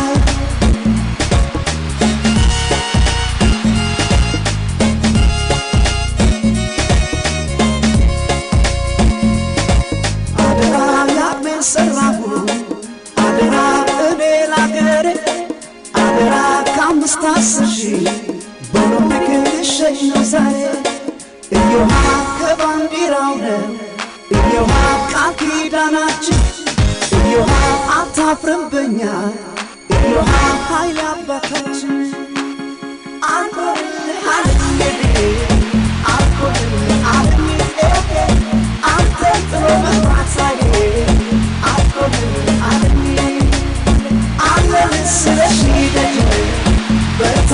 አደራ ያቅሜን ሰራሁ አደራ እኔ ላገሬ አደራ ከአምስት አስር ሺህ በኦሎምፒክ ልሸኝ ነው ዛሬ እዮሃ ከባንዲራው ነው እዮሃ ቃል ኪዳናችን እዮሃ አታፍርም በኛ እዮሃ ኃይል አባታችን አልኮልህ አለኝ አልኮልህ አለኝ አንተ ጥሎ መግባት ሳይኔ አልኮልህ አለኝ አለን ስለሺ ደጅ በት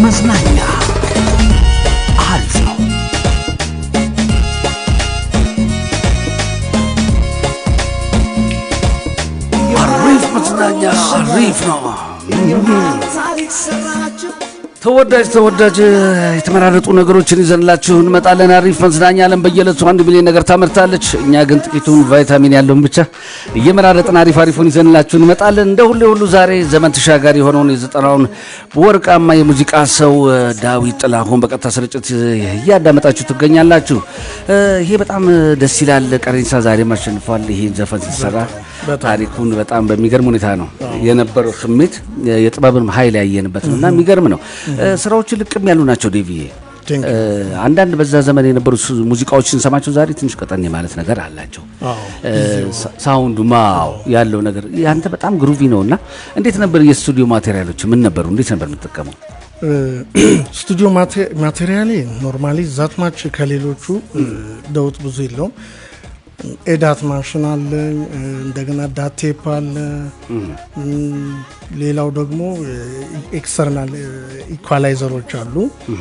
መዝናኛ አሪፍ ነው። አሪፍ መዝናኛ አሪፍ ነው። ታሪክ ሰራችሁ ተወዳጅ ተወዳጅ የተመራረጡ ነገሮችን ይዘንላችሁ እንመጣለን። አሪፍ መዝናኛ ዓለም በየዕለቱ አንድ ሚሊዮን ነገር ታመርታለች። እኛ ግን ጥቂቱን ቫይታሚን ያለውን ብቻ እየመራረጥን አሪፍ አሪፉን ይዘንላችሁ እንመጣለን። እንደ ሁሌ ሁሉ ዛሬ ዘመን ተሻጋሪ የሆነውን የዘጠናውን ወርቃማ የሙዚቃ ሰው እ፣ ዳዊት ጥላሁን በቀጥታ ስርጭት እያዳመጣችሁ ትገኛላችሁ። እ፣ ይሄ በጣም ደስ ይላል። ቀሬንሳ ዛሬም አሸንፏል። ይሄን ዘፈን ሲሰራ ታሪኩን በጣም በሚገርም ሁኔታ ነው የነበረው ስሜት የጥበብን ኃይል ያየንበት ነው እና የሚገርም ነው። እ፣ ስራዎቹ ልቅም ያሉ ናቸው ዴቪዬ። Thank እ፣ አንዳንድ በዛ ዘመን የነበሩ ስ- ሙዚቃዎችን ስንሰማቸው ዛሬ ትንሽ ቀጠን የማለት ነገር አላቸው። እ፣ ሳ- ሳውንዱ ማው ያለው ነገር ያንተ በጣም ግሩቪ ነው እና እንዴት ነበር የስቱዲዮ ማቴሪያሎች ምን ነበሩ? እንዴት ነበር የምትጠቀመው? ስቱዲዮ ማቴሪያሌ ኖርማሊ ዛትማች ከሌሎቹ እ፣ ለውጥ ብዙ የለውም። ኤዳት ማሽን አለ፣ እ፣ እንደገና ዳቴፕ አለ። እም፣ ሌላው ደግሞ ኤክስተርናል ኢኳላይዘሮች አሉ።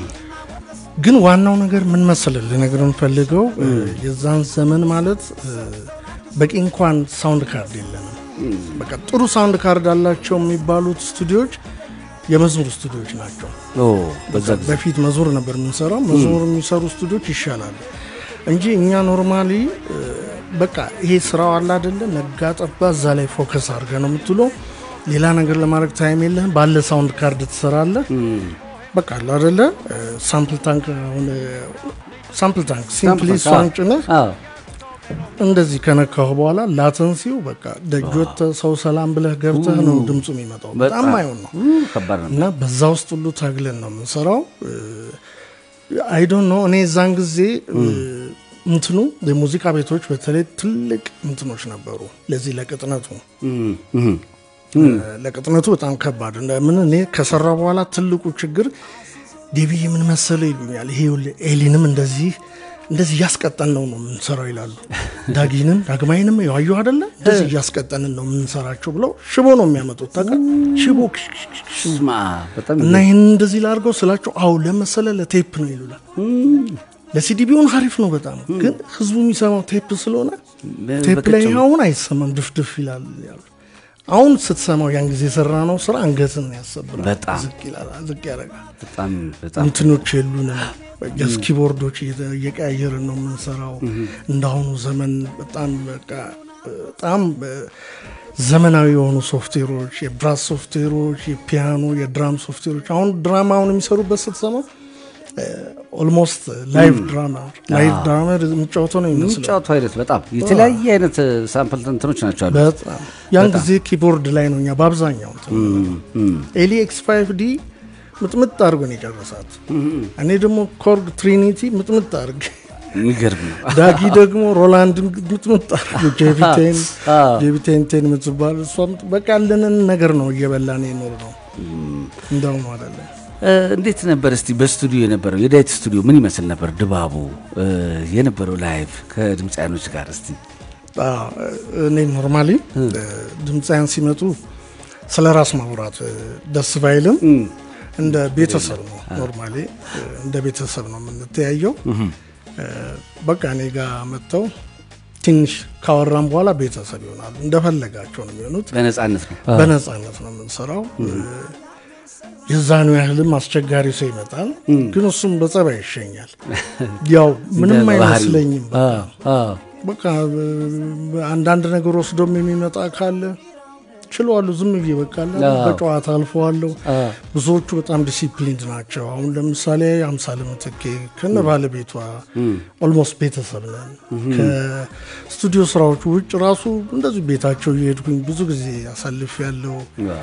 ግን ዋናው ነገር ምን መሰለህ ልነግርህ የምፈልገው እ፣ የዛን ዘመን ማለት እ፣ በቂ እንኳን ሳውንድ ካርድ የለንም። በቃ ጥሩ ሳውንድ ካርድ አላቸው የሚባሉት ስቱዲዮዎች የመዝሙር ስቱዲዮዎች ናቸው። ኦ በዛ ጊዜ በፊት መዝሙር ነበር የምንሰራው። መዝሙር የሚሰሩ ስቱዲዮች ይሻላሉ እንጂ እኛ ኖርማሊ እ፣ በቃ ይሄ ስራው አለ አይደለ፣ ነጋ ጠባ እዛ ላይ ፎከስ አድርገህ ነው የምትውለው። ሌላ ነገር ለማድረግ ታይም የለህም። ባለ ሳውንድ ካርድ ትሰራለህ። በቃ አለ አይደለ፣ ሳምፕል ታንክ አሁን ሳምፕል ታንክ ሲምፕሊ እሷን ጭነህ አዎ እንደዚህ ከነካሁ በኋላ ላተንሲው በቃ ደጆት ሰው ሰላም ብለህ ገብተህ ነው ድምፁ የሚመጣው። በጣም አይሆን ነው ኡ፣ ከባድ ነው። እና በዛ ውስጥ ሁሉ ታግለን ነው የምንሰራው። አይዶን ነው እኔ እዛን ጊዜ እ፣ እንትኑ የሙዚቃ ቤቶች በተለይ ትልቅ እንትኖች ነበሩ ለዚህ ለቅጥነቱ እም፣ እም። ለቅጥነቱ በጣም ከባድ እንደምን እኔ ከሰራ በኋላ ትልቁ ችግር ዴቪ ምን መሰለ ይሉኛል። ይሄ ይኸውልህ ኤሊንም እንደዚህ እንደዚህ እያስቀጠን ነው ነው የምንሰራው ይላሉ። ዳጊንም ዳግማይንም ያዩ አይደለ እንደዚህ እያስቀጠንን ነው የምንሰራቸው ብለው ሽቦ ነው የሚያመጡት። ታውቃለህ ሽቦ ስማ በጣም እና ይህን እንደዚህ ላድርገው ስላቸው አው ለመሰለ ለቴፕ ነው ይሉላል። ለሲዲ ቢሆን አሪፍ ነው በጣም ግን ህዝቡ የሚሰማው ቴፕ ስለሆነ ቴፕ ላይ በቅጭም። አሁን አይሰማም ድፍድፍ ይላል ያሉ አሁን ስትሰማው ያን ጊዜ የሰራ ነው ስራ አንገትን ያሰብራል በጣም። ዝቅ ይላል ዝቅ ያደርጋል በጣም በጣም እንትኖች የሉንም ጀስ ኪቦርዶች እየተ- እየቀያየርን ነው የምንሰራው እንዳሁኑ ዘመን በጣም በቃ በጣም እ፣ ዘመናዊ የሆኑ ሶፍትዌሮች የብራስ ሶፍትዌሮች የፒያኖ የድራም ሶፍትዌሮች አሁን ድራማውን የሚሰሩበት ስትሰማው ኦልሞስት ላይቭ ድራማ ላይቭ ድራማ የሚጫወተው ነው የሚመስለው የሚጫወቱ አይነት በጣም የተለያየ አይነት ሳምፕል እንትኖች ናቸው አሉ። በጣም ያን ጊዜ ኪቦርድ ላይ ነው እኛ በአብዛኛው እንትን ኤሊ ኤክስ ፋይቭ ዲ ምጥምጥ አድርጎ ነው የጨረሳት። እኔ ደግሞ ኮርግ ትሪኒቲ ምጥምጥ አድርግ የሚገርም ነው። ዳጊ ደግሞ ሮላንድን ምጥምጥ አድርጎ ጄቪቴን አዎ። ጄቪቴንቴን የምትባል እሷ ምጥ- በቃ ያለንን ነገር ነው እየበላን የኖር ነው እንደውም አይደለም እ፣ እንዴት ነበር እስቲ በስቱዲዮ የነበረው የዳዊት ስቱዲዮ ምን ይመስል ነበር ድባቡ እ፣ የነበረው ላይቭ ከድምፃያኖች ጋር እስቲ አዎ፣ እኔ ኖርማሊ ድምፃያን ሲመጡ ስለ ራስ ማውራት እ፣ ደስ ባይልም እንደ ቤተሰብ ነው ኖርማሊ እ፣ እንደ ቤተሰብ ነው የምንተያየው እ፣ በቃ እኔ ጋር መጥተው ትንሽ ካወራም በኋላ ቤተሰብ ይሆናሉ እንደፈለጋቸው ነው የሚሆኑት በነፃነት ነው በነፃነት ነው የምንሰራው እ፣ የዛኑ ያህልም አስቸጋሪ ሰው ይመጣል ግን እሱም በጸባይ ይሸኛል ያው ምንም እንደ ባህሪው። አይመስለኝም በቃ አዎ፣ አዎ። በቃ በ- አንዳንድ ነገር ወስዶም የሚመጣ ካለ ችለዋለሁ ዝም ብዬ በቃ አለ አዎ። በጨዋታ አልፈዋለሁ። አዎ። ብዙዎቹ በጣም ዲሲፕሊንድ ናቸው። አሁን ለምሳሌ አምሳለ ምትኬ ከነ ባለቤቷ ኦልሞስት ቤተሰብ ነን። ከስቱዲዮ ስራዎቹ ውጭ ራሱ እንደዚሁ ቤታቸው እየሄድኩኝ ብዙ ጊዜ አሳልፍ ያለው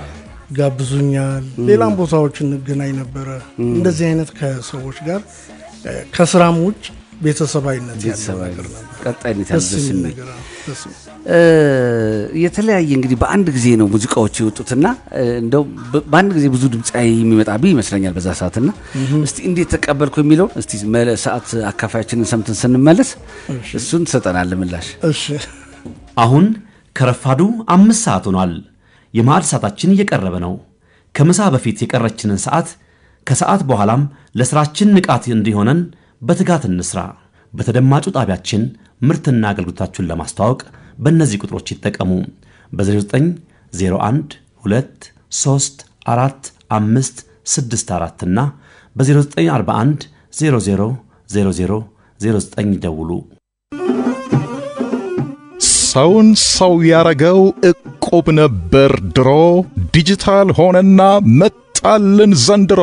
ጋብዙኛል። ሌላም ቦታዎች እንገናኝ ነበረ። እንደዚህ አይነት ከሰዎች ጋር እ፣ ከስራም ውጭ ቤተሰባዊነት ያለው ቤተሰባዊ ነገር ነበር። ቀጣይነት ያለው ደስ ደስ የሚል የሚል ነገር አዎ፣ ደስ የሚል እ፣ የተለያየ እንግዲህ በአንድ ጊዜ ነው ሙዚቃዎች የወጡትና እ፣ እንደው በ- በአንድ ጊዜ ብዙ ድምፃዊ የሚመጣብህ ይመስለኛል በዛ ሰዓትና እስቲ እንዴት ተቀበልኩ የሚለው እስቲ መለ- ሰዓት አካፋያችንን ሰምተን ስንመለስ እሱን ትሰጠናለህ ምላሽ። እሺ አሁን ከረፋዱ አምስት ሰዓት ሆኗል። የማዕድ ሰዓታችን እየቀረበ ነው። ከምሳ በፊት የቀረችንን ሰዓት ከሰዓት በኋላም ለሥራችን ንቃት እንዲሆነን በትጋት እንስራ። በተደማጩ ጣቢያችን ምርትና አገልግሎታችሁን ለማስተዋወቅ በእነዚህ ቁጥሮች ይጠቀሙ። በ0901 2 3 4 5 6 4 እና በ0941 00 00 09 ደውሉ። ሰውን ሰው ያረገው ዕቁብ ነበር ድሮ፣ ዲጂታል ሆነና መጣልን ዘንድሮ።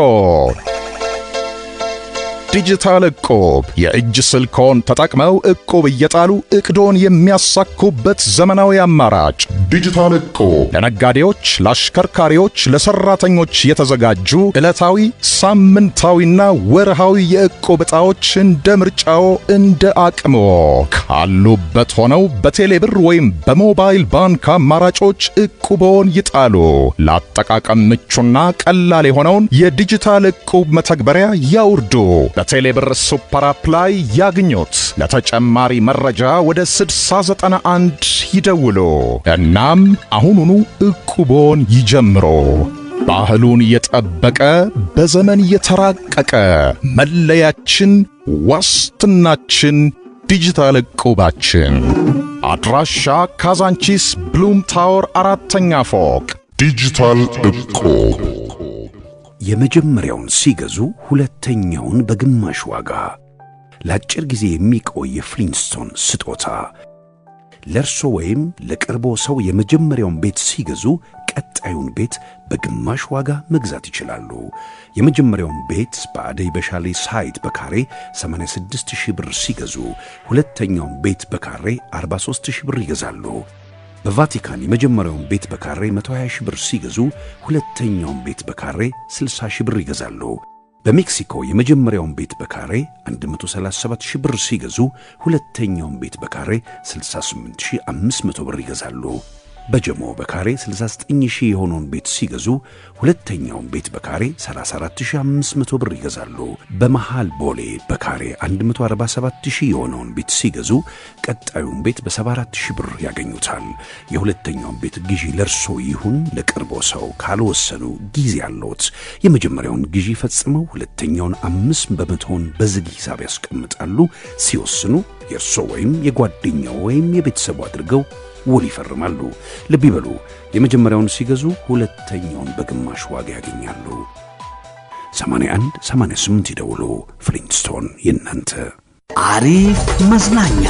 ዲጂታል ዕቁብ የእጅ ስልክዎን ተጠቅመው ዕቁብ እየጣሉ ዕቅዶን የሚያሳኩበት ዘመናዊ አማራጭ። ዲጂታል ዕቁብ ለነጋዴዎች፣ ለአሽከርካሪዎች፣ ለሰራተኞች የተዘጋጁ ዕለታዊ፣ ሳምንታዊና ወርሃዊ የዕቁብ ዕጣዎች እንደ ምርጫዎ እንደ አቅምዎ ካሉበት ሆነው በቴሌብር ወይም በሞባይል ባንክ አማራጮች ዕቁቦን ይጣሉ። ለአጠቃቀም ምቹና ቀላል የሆነውን የዲጂታል ዕቁብ መተግበሪያ ያውርዱ። በቴሌብር ሱፐር አፕ ላይ ያግኙት። ለተጨማሪ መረጃ ወደ 6091 ይደውሉ። እናም አሁኑኑ ዕቁቦን ይጀምሩ። ባህሉን የጠበቀ በዘመን የተራቀቀ መለያችን፣ ዋስትናችን ዲጂታል ዕቁባችን። አድራሻ ካዛንቺስ ብሉም ታወር አራተኛ ፎቅ። ዲጂታል ዕቁብ የመጀመሪያውን ሲገዙ ሁለተኛውን በግማሽ ዋጋ ለአጭር ጊዜ የሚቆይ የፍሊንስቶን ስጦታ ለእርሶ ወይም ለቅርቦ ሰው የመጀመሪያውን ቤት ሲገዙ ቀጣዩን ቤት በግማሽ ዋጋ መግዛት ይችላሉ። የመጀመሪያውን ቤት በአደይ በሻሌ ሳይት በካሬ 86 ሺህ ብር ሲገዙ ሁለተኛውን ቤት በካሬ 43 ሺህ ብር ይገዛሉ። በቫቲካን የመጀመሪያውን ቤት በካሬ 120 ሺህ ብር ሲገዙ ሁለተኛውን ቤት በካሬ 60 ሺህ ብር ይገዛሉ። በሜክሲኮ የመጀመሪያውን ቤት በካሬ 137 ሺህ ብር ሲገዙ ሁለተኛውን ቤት በካሬ 68500 ብር ይገዛሉ። በጀሞ በካሬ 69 ሺህ የሆነውን ቤት ሲገዙ ሁለተኛውን ቤት በካሬ 34500 ብር ይገዛሉ። በመሃል ቦሌ በካሬ 147 ሺህ የሆነውን ቤት ሲገዙ ቀጣዩን ቤት በ74 ሺህ ብር ያገኙታል። የሁለተኛውን ቤት ግዢ ለርሶ ይሁን ለቅርቦ ሰው ካልወሰኑ ጊዜ አለዎት። የመጀመሪያውን ግዢ ፈጽመው ሁለተኛውን አምስት በመቶውን በዝግ ሂሳብ ያስቀምጣሉ። ሲወስኑ የእርሶ ወይም የጓደኛው ወይም የቤተሰቡ አድርገው ውል ይፈርማሉ። ልብ ይበሉ፣ የመጀመሪያውን ሲገዙ ሁለተኛውን በግማሽ ዋጋ ያገኛሉ። 81 88 ይደውሉ። ፍሊንስቶን የእናንተ አሪፍ መዝናኛ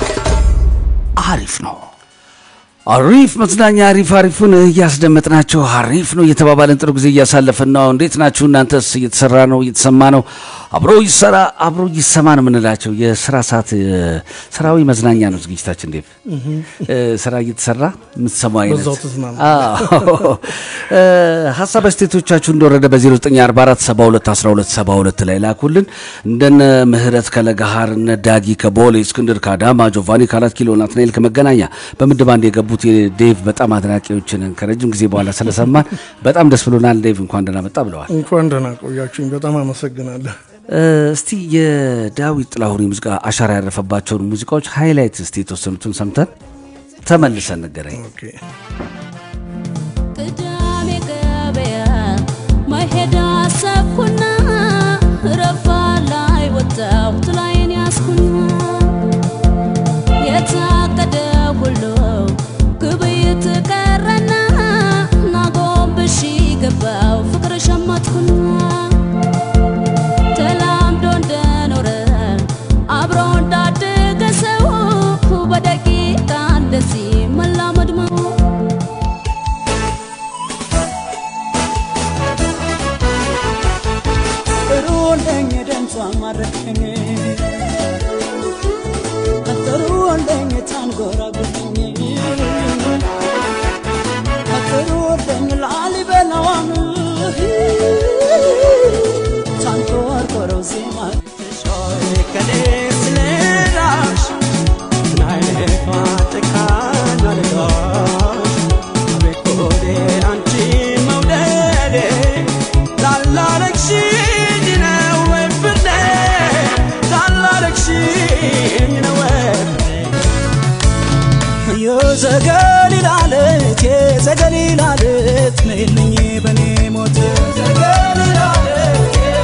አሪፍ ነው። አሪፍ መዝናኛ አሪፍ አሪፉን እያስደመጥናቸው አሪፍ ነው እየተባባለን ጥሩ ጊዜ እያሳለፍን ነው። እንዴት ናችሁ እናንተስ? እየተሰራ ነው እየተሰማ ነው። አብሮ ይሰራ አብሮ ይሰማ ነው የምንላቸው የስራ ሰዓት ስራዊ መዝናኛ ነው ዝግጅታችን። እንዴት ስራ እየተሰራ የምትሰማው አይነት በዛው ተዝናኑ። አዎ። እ፣ ሀሳብ አስተያየቶቻችሁ እንደወረደ በ0944 72 12 72 ላይ ላኩልን። እንደነ ምህረት ከለጋሃር እነ ዳጊ ከቦሌ እስክንድር ከአዳማ ጆቫኒ ከአራት ኪሎ ናትናኤል ከመገናኛ በምድብ አንድ የገቡት የዴቭ በጣም አድናቂዎችን ከረጅም ጊዜ በኋላ ስለሰማን በጣም ደስ ብሎናል። ዴቭ እንኳን ደህና መጣ ብለዋል። እንኳን ደህና ቆያችሁኝ። በጣም አመሰግናለሁ። እ፣ እስቲ የዳዊት ጥላሁን የሙዚቃ አሻራ ያረፈባቸውን ሙዚቃዎች ሃይላይት እስቲ የተወሰኑትን ሰምተን ተመልሰን ንገረኝ። ኦኬ። ቅዳሜ ገበያ መሄድ አሰብኩና ረፋ ላይ ወጣሁ ጥላዬን ያዝኩና የታቀደ ሁሉ ግብይት ቀረና ናጎንብሽ ገባው ፍቅር ሸመትኩና ተላምዶ እንደኖረ አብሮ እንዳደገ ሰው በደቂቃ እንደዚህ መላመድ ነው። ጥሩ እንደኝ ደምጿ ማረከኝ ጥሩ እንደኝ ታንጎራጉኝ ጥሩ እንደኝ ላሊበላዋን ታንቆርቆረው ዜማ ከኔ ስለራሽ ምን አይነት ጭካኔ አለጋሽ ቤኮዴ አንቺ መውደዴ ታላረግሽኝ ነው ወይ ፍርዴ ታላረግሽኝ ነው ወይ የዘገሊላ ዓለት የዘገሊላ ዓለት ነይልኝ በኔ ሞት የዘገሊላ ዓለት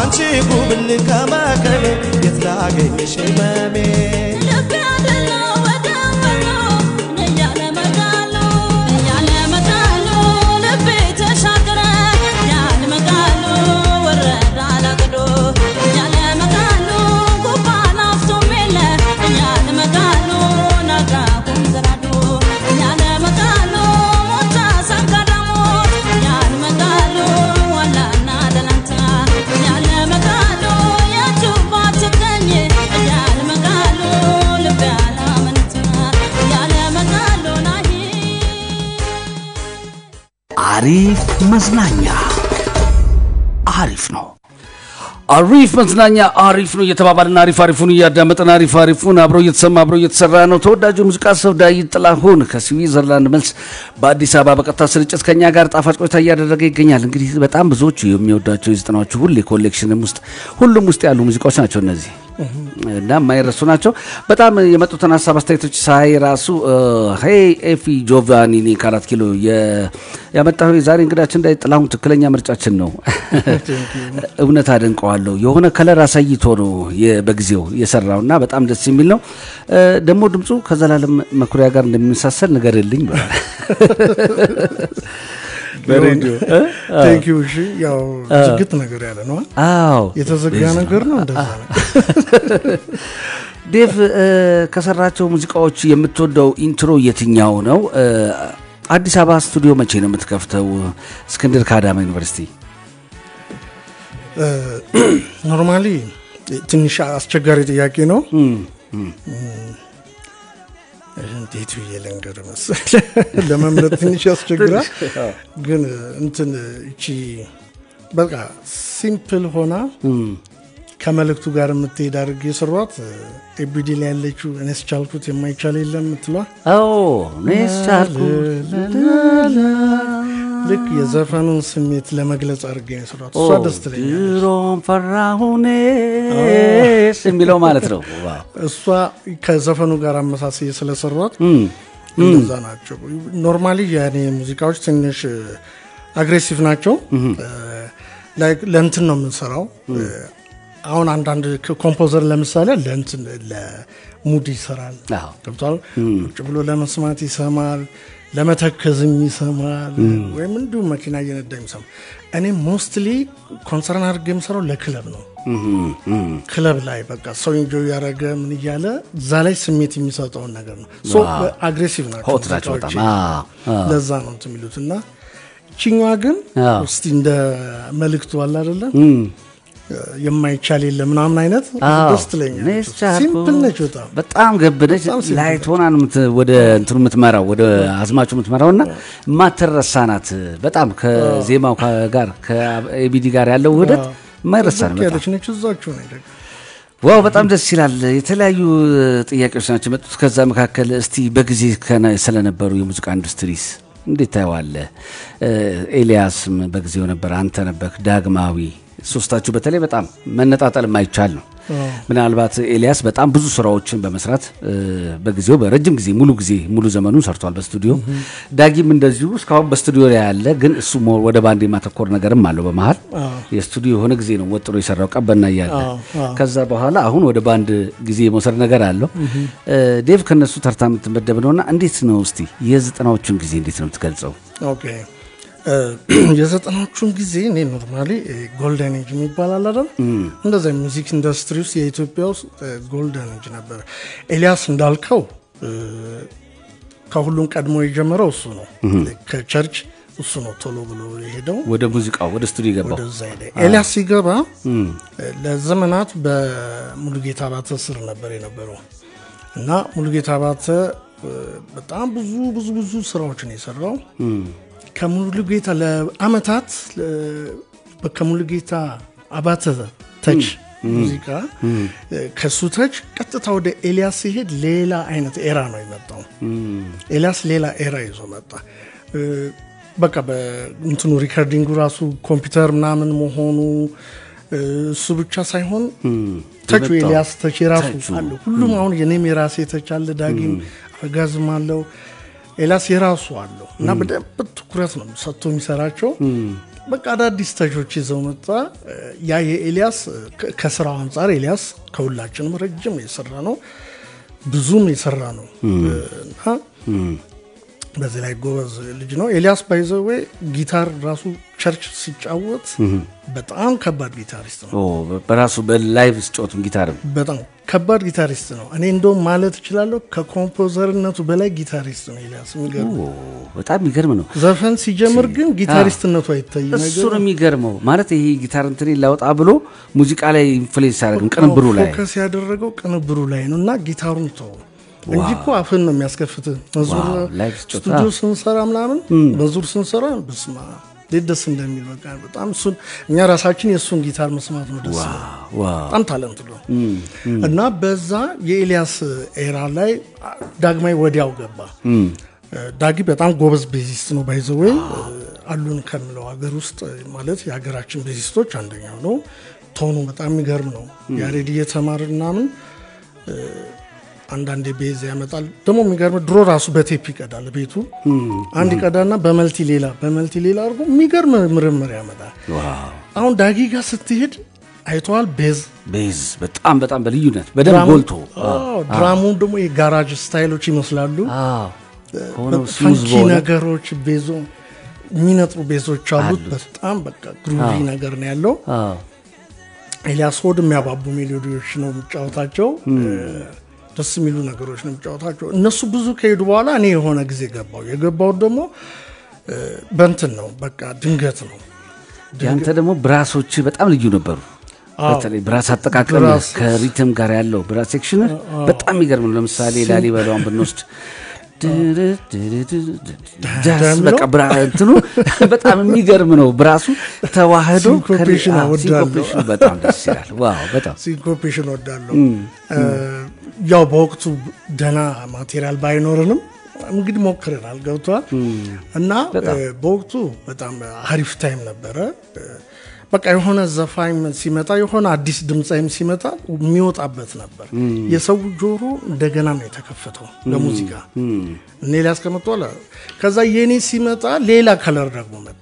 አንቺ ጉብል ከመከቤ የት ላገኝሽ ህመሜ ልቤ አይደለው ወደ ወሎ እያለ መጋሎ እያለ መጋሎ ልቤ ተሻገረ እያለ መጋሎ ወረደ አላቅዶ እያለ መጋሎ ጉባ ናፍቶም የለ እያለ መጋሎ ናጋ ኩምዘራዶ እያለ መጋሎ ሞታ ሳንጋዳሞት እያለ መጋሎ ዋላና ደላንታ እያለ መጋሎ የጁባ ትገኝ እያለ መጋሎ ልቤ አላመንታ እያለ መጋሎ ናሂ አሪፍ መዝናኛ አሪፍ ነው። አሪፍ መዝናኛ አሪፍ ነው እየተባባልን አሪፍ አሪፉን እያዳመጥን አሪፍ አሪፉን አብረው እየተሰማ አብረው እየተሰራ ነው። ተወዳጁ ሙዚቃ ሰው ዳዊት ጥላሁን ከስዊዘርላንድ መልስ በአዲስ አበባ በቀጥታ ስርጭት ከኛ ጋር ጣፋጭ ቆይታ እያደረገ ይገኛል። እንግዲህ በጣም ብዙዎቹ የሚወዷቸው የዘጠናዎቹ ሁሌ ኮሌክሽንም ውስጥ ሁሉም ውስጥ ያሉ ሙዚቃዎች ናቸው እነዚህ እና የማይረሱ ናቸው። በጣም የመጡትን ሀሳብ አስተያየቶች ሳይ ራሱ ሄይ ኤፊ ጆቫኒኒ ከአራት ኪሎ የ- ያመጣው የዛሬ እንግዳችን እንዳይ ጥላሁን ትክክለኛ ምርጫችን ነው። እውነት አደንቀዋለሁ። የሆነ ከለር አሳይቶ ነው የ- በጊዜው የሰራው እና በጣም ደስ የሚል ነው። እ፣ ደግሞ ድምፁ ከዘላለም መኩሪያ ጋር እንደሚመሳሰል ንገርልኝ ብሏል። በሬዲዮ እ? ቴንኪዩ እሺ ያው ዝግት ነገር ያለ ነው አዎ የተዘጋ ነገር ነው እንደዛ ነው ዴቭ እ፣ ከሰራቸው ሙዚቃዎች የምትወደው ኢንትሮ የትኛው ነው? እ፣ አዲስ አበባ ስቱዲዮ መቼ ነው የምትከፍተው? እስክንድር ከአዳማ ዩኒቨርሲቲ ኖርማሊ ትንሽ አስቸጋሪ ጥያቄ ነው እንዴት ብዬ ልንገር መሰለህ ለመምረጥ ትንሽ ያስቸግራል ግን እንትን እቺ በቃ ሲምፕል ሆና ከመልእክቱ ጋር የምትሄድ አድርጌ የሰሯት ኤቢዲ ላይ ያለችው እኔስ ቻልኩት የማይቻል የለም የምትሏ አዎ እኔስ ቻልኩት ልክ የዘፈኑን ስሜት ለመግለጽ አድርጌ ነው የሰሯት እሷ ደስ ትለኛለች ድሮም ፈራሁኔስ የሚለው ማለት ነው። ዋው። እሷ ከዘፈኑ ጋር አመሳሰየ ስለሰሯት እንደዛ ናቸው። ኖርማሊ የኔ ሙዚቃዎች ትንሽ አግሬሲቭ ናቸው። ላይክ ለእንትን ነው የምንሰራው። አሁን አንዳንድ ኮምፖዘር ለምሳሌ ለእንትን ለሙድ ይሰራል። አዎ። ገብቷል። ቁጭ ብሎ ለመስማት ይሰማል፣ ለመተከዝም ይሰማል፣ ወይም እንዲሁም መኪና እየነዳ ይሰማል። እኔ ሞስትሊ ኮንሰርን አድርጌ የምሰራው ለክለብ ነው። ክለብ ላይ በቃ ሰው ኢንጆይ ያደረገ ምን እያለ እዛ ላይ ስሜት የሚሰጠውን ነገር ነው። ሶ አግሬሲቭ ናቸው ሆት ናቸው ሙዚቃዎቼ። በጣም። አዎ፣ አዎ። ለዛ ነው እንትን የሚሉት እና ይችኛዋ ግን አዎ። እስቲ እንደ መልእክቱ አለ አይደለም የማይቻል የለ ምናምን አይነት አዎ። ደስ ትለኛለች። እኔስ ቻልኩት። ሲምፕል ነች በጣም በጣም ገብነች በጣም ሲምፕል ላይት ሆና ነው የምት- ወደ እንትኑ የምትመራው ወደ አዝማቹ የምትመራው እና የማትረሳ ናት። በጣም ከዜማው ካ- ጋር ከኤቢዲ ጋር ያለው ውህደት የማይረሳ ነው። ዝቅ በጣም ያለች ነች እዛችሁ ነው ደግሞ ዋው በጣም ደስ ይላል። የተለያዩ ጥያቄዎች ናቸው የመጡት። ከዛ መካከል እስቲ በጊዜ ከነ- ስለነበሩ የሙዚቃ ኢንዱስትሪስ እንዴት ታየዋለህ? እ፣ ኤልያስም በጊዜው ነበር፣ አንተ ነበርክ፣ ዳግማዊ ሶስታችሁ በተለይ በጣም መነጣጠል የማይቻል ነው። ምናልባት ኤልያስ በጣም ብዙ ስራዎችን በመስራት እ፣ በጊዜው በረጅም ጊዜ ሙሉ ጊዜ ሙሉ ዘመኑን ሰርቷል በስቱዲዮ። ዳጊም እንደዚሁ እስካሁን በስቱዲዮ ላይ ያለ ግን እሱ ሞር ወደ ባንድ የማተኮር ነገርም አለው በመሀል የስቱዲዮ የሆነ ጊዜ ነው ወጥሮ የሰራው ቀበና እያለ ከዛ በኋላ አሁን ወደ ባንድ ጊዜ የመውሰድ ነገር አለው። እ፣ ዴቭ ከነሱ ተርታ የምትመደብ ነውና እንዴት ነው እስቲ የዘጠናዎቹን ጊዜ እንዴት ነው የምትገልጸው? ኦኬ እ፣ የዘጠናዎቹን ጊዜ እኔ ኖርማሊ ጎልደን ኤጅ የሚባል አለ አይደል? እንደዛ ሚውዚክ ኢንዱስትሪ ውስጥ የኢትዮጵያ ውስጥ ጎልደን ኤጅ ነበር። ኤልያስ እንዳልከው እ፣ ከሁሉም ቀድሞ የጀመረው እሱ ነው። ከቸርች እሱ ነው ቶሎ ብሎ የሄደው ወደ ሙዚቃው ወደ ስቱዲዮ የገባው ወደዛ ሄደ። ኤልያስ ሲገባ ለዘመናት በሙሉጌታ አባተ ስር ነበር የነበረው እና ሙሉጌታ አባተ እ፣ በጣም ብዙ ብዙ ብዙ ስራዎችን የሰራው ከሙሉጌታ ለአመታት ለ- ከሙሉጌታ አባተ ተች ሙዚቃ እ፣ ከሱ ተች ቀጥታ ወደ ኤልያስ ሲሄድ ሌላ አይነት ኤራ ነው የመጣው። ኤልያስ ሌላ ኤራ ይዞ መጣ። እ፣ በቃ በእንትኑ ሪከርዲንጉ ራሱ ኮምፒውተር ምናምን መሆኑ እ፣ እሱ ብቻ ሳይሆን ተቹ የመጣው ኤልያስ ተች የራሱ ተቹ። አለ። ሁሉም አሁን የኔም የራሴ ተች አለ፣ ዳጊም አረጋዝም አለው። ኤልያስ የራሱ አለው እና በደንብ ትኩረት ነው ሰጥቶ የሚሰራቸው። በቃ አዳዲስ ተቾች ይዘው መጣ። ያ የኤልያስ ከ- ከስራው አንጻር ኤልያስ ከሁላችንም ረጅም የሰራ ነው፣ ብዙም የሰራ ነው እና በዚህ ላይ ጎበዝ ልጅ ነው ኤልያስ። ባይዘዌ ጊታር ራሱ ቸርች ሲጫወት በጣም ከባድ ጊታሪስት ነው። ኦ፣ በራሱ በላይቭ ስጮትም ጊታርም በጣም ከባድ ጊታሪስት ነው። እኔ እንደውም ማለት እችላለሁ ከኮምፖዘርነቱ በላይ ጊታሪስት ነው ኤልያስ። የሚገርም ኦ፣ በጣም የሚገርም ነው። ዘፈን ሲጀምር ግን ጊታሪስትነቱ አይታይም። እሱ ነው የሚገርመው። ማለት ይሄ ጊታር እንትን ላውጣ ብሎ ሙዚቃ ላይ ኢንፍሉዌንስ ያደርግም ቅንብሩ ላይ ፎከስ ያደረገው ቅንብሩ ላይ ነው እና ጊታሩን ተው እንጂ እኮ አፍን ነው የሚያስከፍት። መዝሙር ዋው፣ ላይቭ ስጮታ። ስቱዲዮ ስንሰራ ምናምን መዝሙር ስንሰራ በስማ እንዴት ደስ እንደሚል በቃ በጣም እሱን እኛ ራሳችን የእሱን ጊታር መስማት ነው ደስ ይላል። ዋው በጣም ታለንት ነው እና በዛ የኤልያስ ኤራ ላይ ዳግማዊ ወዲያው ገባ። ዳጊ በጣም ጎበዝ ቤዚስት ነው። ባይዘወይ አሉን ከምለው ሀገር ውስጥ ማለት የሀገራችን ቤዚስቶች አንደኛው ነው። ቶኑ በጣም የሚገርም ነው። ያሬድ እየተማር ምናምን አንዳንዴ ቤዝ ያመጣል። ደግሞ የሚገርም ድሮ ራሱ በቴፕ ይቀዳል ቤቱ አንድ ይቀዳና በመልቲ ሌላ በመልቲ ሌላ አድርጎ የሚገርም ምርምር ያመጣል። ዋው አሁን ዳጊ ጋር ስትሄድ አይተዋል ቤዝ ቤዝ በጣም በጣም በልዩነት በደንብ ድራሙ- ጎልቶ አዎ፣ ድራሙ ደግሞ የጋራጅ ስታይሎች ይመስላሉ። አዎ ሆነው ስሙዝ ፈንኪ በሆነ ነገሮች ቤዞ የሚነጥሩ ቤዞች አሉት። በጣም በቃ ግሩቪ ነገር ነው ያለው። አዎ ኤልያስ ሆድ የሚያባቡ ሜሎዲዎች ነው የሚጫወታቸው። ደስ የሚሉ ነገሮች ነው የሚጫወታቸው። እነሱ ብዙ ከሄዱ በኋላ እኔ የሆነ ጊዜ ገባው። የገባውት ደግሞ እ፣ በንትን ነው በቃ ድንገት ነው። ያንተ ደግሞ ብራሶች በጣም ልዩ ነበሩ። አዎ። በተለይ ብራስ አጠቃቀም ብራስ- ከሪትም ጋር ያለው ብራስ ሴክሽን በጣም የሚገርም ነው። ለምሳሌ ላሊበላውን ብንወስድ ጃዝ እንደሚለው? በቃ ብራ እንትኑ በጣም የሚገርም ነው። ብራሱ ተዋህዶ ሲንኮፔሽን ከሪ- አዎ፣ እወዳለሁ። ሲንኮፔሽኑ በጣም ደስ ይላል። ዋው በጣም ሲንኮፔሽን ወዳለሁ። ያው በወቅቱ ደህና ማቴሪያል ባይኖርንም እንግዲህ ሞክረናል። ገብተዋል እና በጣም። እ፣ በወቅቱ በጣም አሪፍ ታይም ነበረ። እ፣ በቃ የሆነ ዘፋኝ ሲመጣ የሆነ አዲስ ድምፃይም ሲመጣ የሚወጣበት ነበር። የሰው ጆሮ እንደገና ነው የተከፈተው ለሙዚቃ። እኔ ሊያስቀምጠዋል። ከዛ የኔ ሲመጣ ሌላ ከለር ደግሞ መጣ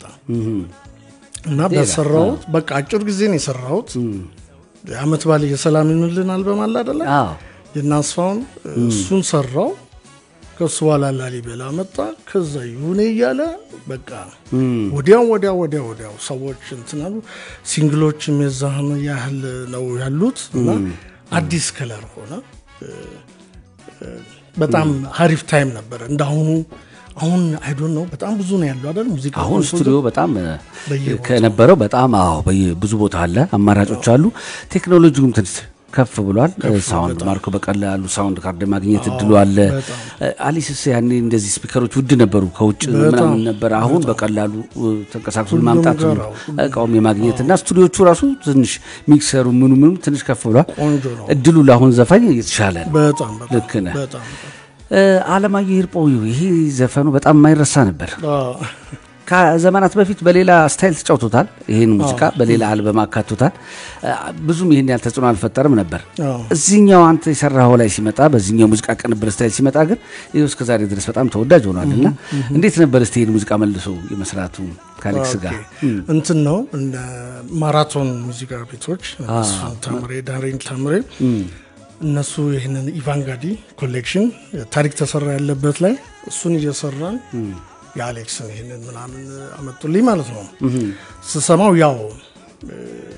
እና በሰራሁት በቃ አጭር ጊዜ ነው የሰራሁት። አመት ባል የሰላም ይኑልን አልበም አለ አደለ? አዎ የናስፋውን እሱን ሰራው። ከሱ በኋላ ላሊበላ መጣ። ከዛ ይሁኔ እያለ በቃ ወዲያው ወዲያው ወዲያው ወዲያው ሰዎች እንትናሉ። ሲንግሎችም የዛህን ያህል ነው ያሉት እና አዲስ ከለር ሆነ። እ፣ እ፣ በጣም ሀሪፍ ታይም ነበረ። እንዳሁኑ አሁን አይዶን ነው በጣም ብዙ ነው ያለው አይደል ሙዚቃ አሁን ኮምፖዘር። ስቱዲዮ በጣም እ፣ በየቦታው። ከነበረው በጣም አዎ በየ- ብዙ ቦታ አለ፣ አማራጮች አሉ። ቴክኖሎጂውም ትንሽ ከፍ ብሏል። ሳውንድ ማርኮ በቀላሉ ሳውንድ ካርድ ማግኘት እድሉ አለ። በጣም። እ፣ አሊስስ ያኔ እንደዚህ ስፒከሮች ውድ ነበሩ፣ ከውጭ ምናምን ነበር። አሁን በቀላሉ እ፣ ተንቀሳቅሶ ሁሉም ማምጣት ጋር አዎ፣ እቃውም የማግኘት እና ስቱዲዮቹ ራሱ ትንሽ ሚክሰሩ ምኑ ምኑ ትንሽ ከፍ ብሏል። ቆንጆ ነው። እድሉ ለአሁን ዘፋኝ የተሻለ ነው። በጣም በጣም ልክ ነህ። በጣም እ፣ አለማየሁ ሂርጶ ይሄ ዘፈኑ በጣም የማይረሳ ነበር። አዎ። ከዘመናት በፊት በሌላ ስታይል ተጫውቶታል። ይህን ሙዚቃ በሌላ አልበም አካቶታል። አ፣ ብዙም ይህን ያህል ተጽዕኖ አልፈጠርም ነበር። አዎ። እዚህኛው አንተ የሰራኸው ላይ ሲመጣ፣ በዚህኛው ሙዚቃ ቅንብር ስታይል ሲመጣ ግን ይኸው እስከ ዛሬ ድረስ በጣም ተወዳጅ ሆኗል እና እንዴት ነበር እስቲ ይህን ሙዚቃ መልሶ የመስራቱ ከአሌክስ ጋር? እንትን ነው እነ ማራቶን ሙዚቃ ቤቶች እሱን ተምሬ ዳሬን ተምሬ እነሱ ይህንን ኢቫንጋዲ ኮሌክሽን ታሪክ ተሰራ ያለበት ላይ እሱን እየሰራን የአሌክስን ይህንን ምናምን አመጡልኝ ማለት ነው። ስሰማው ያው እ፣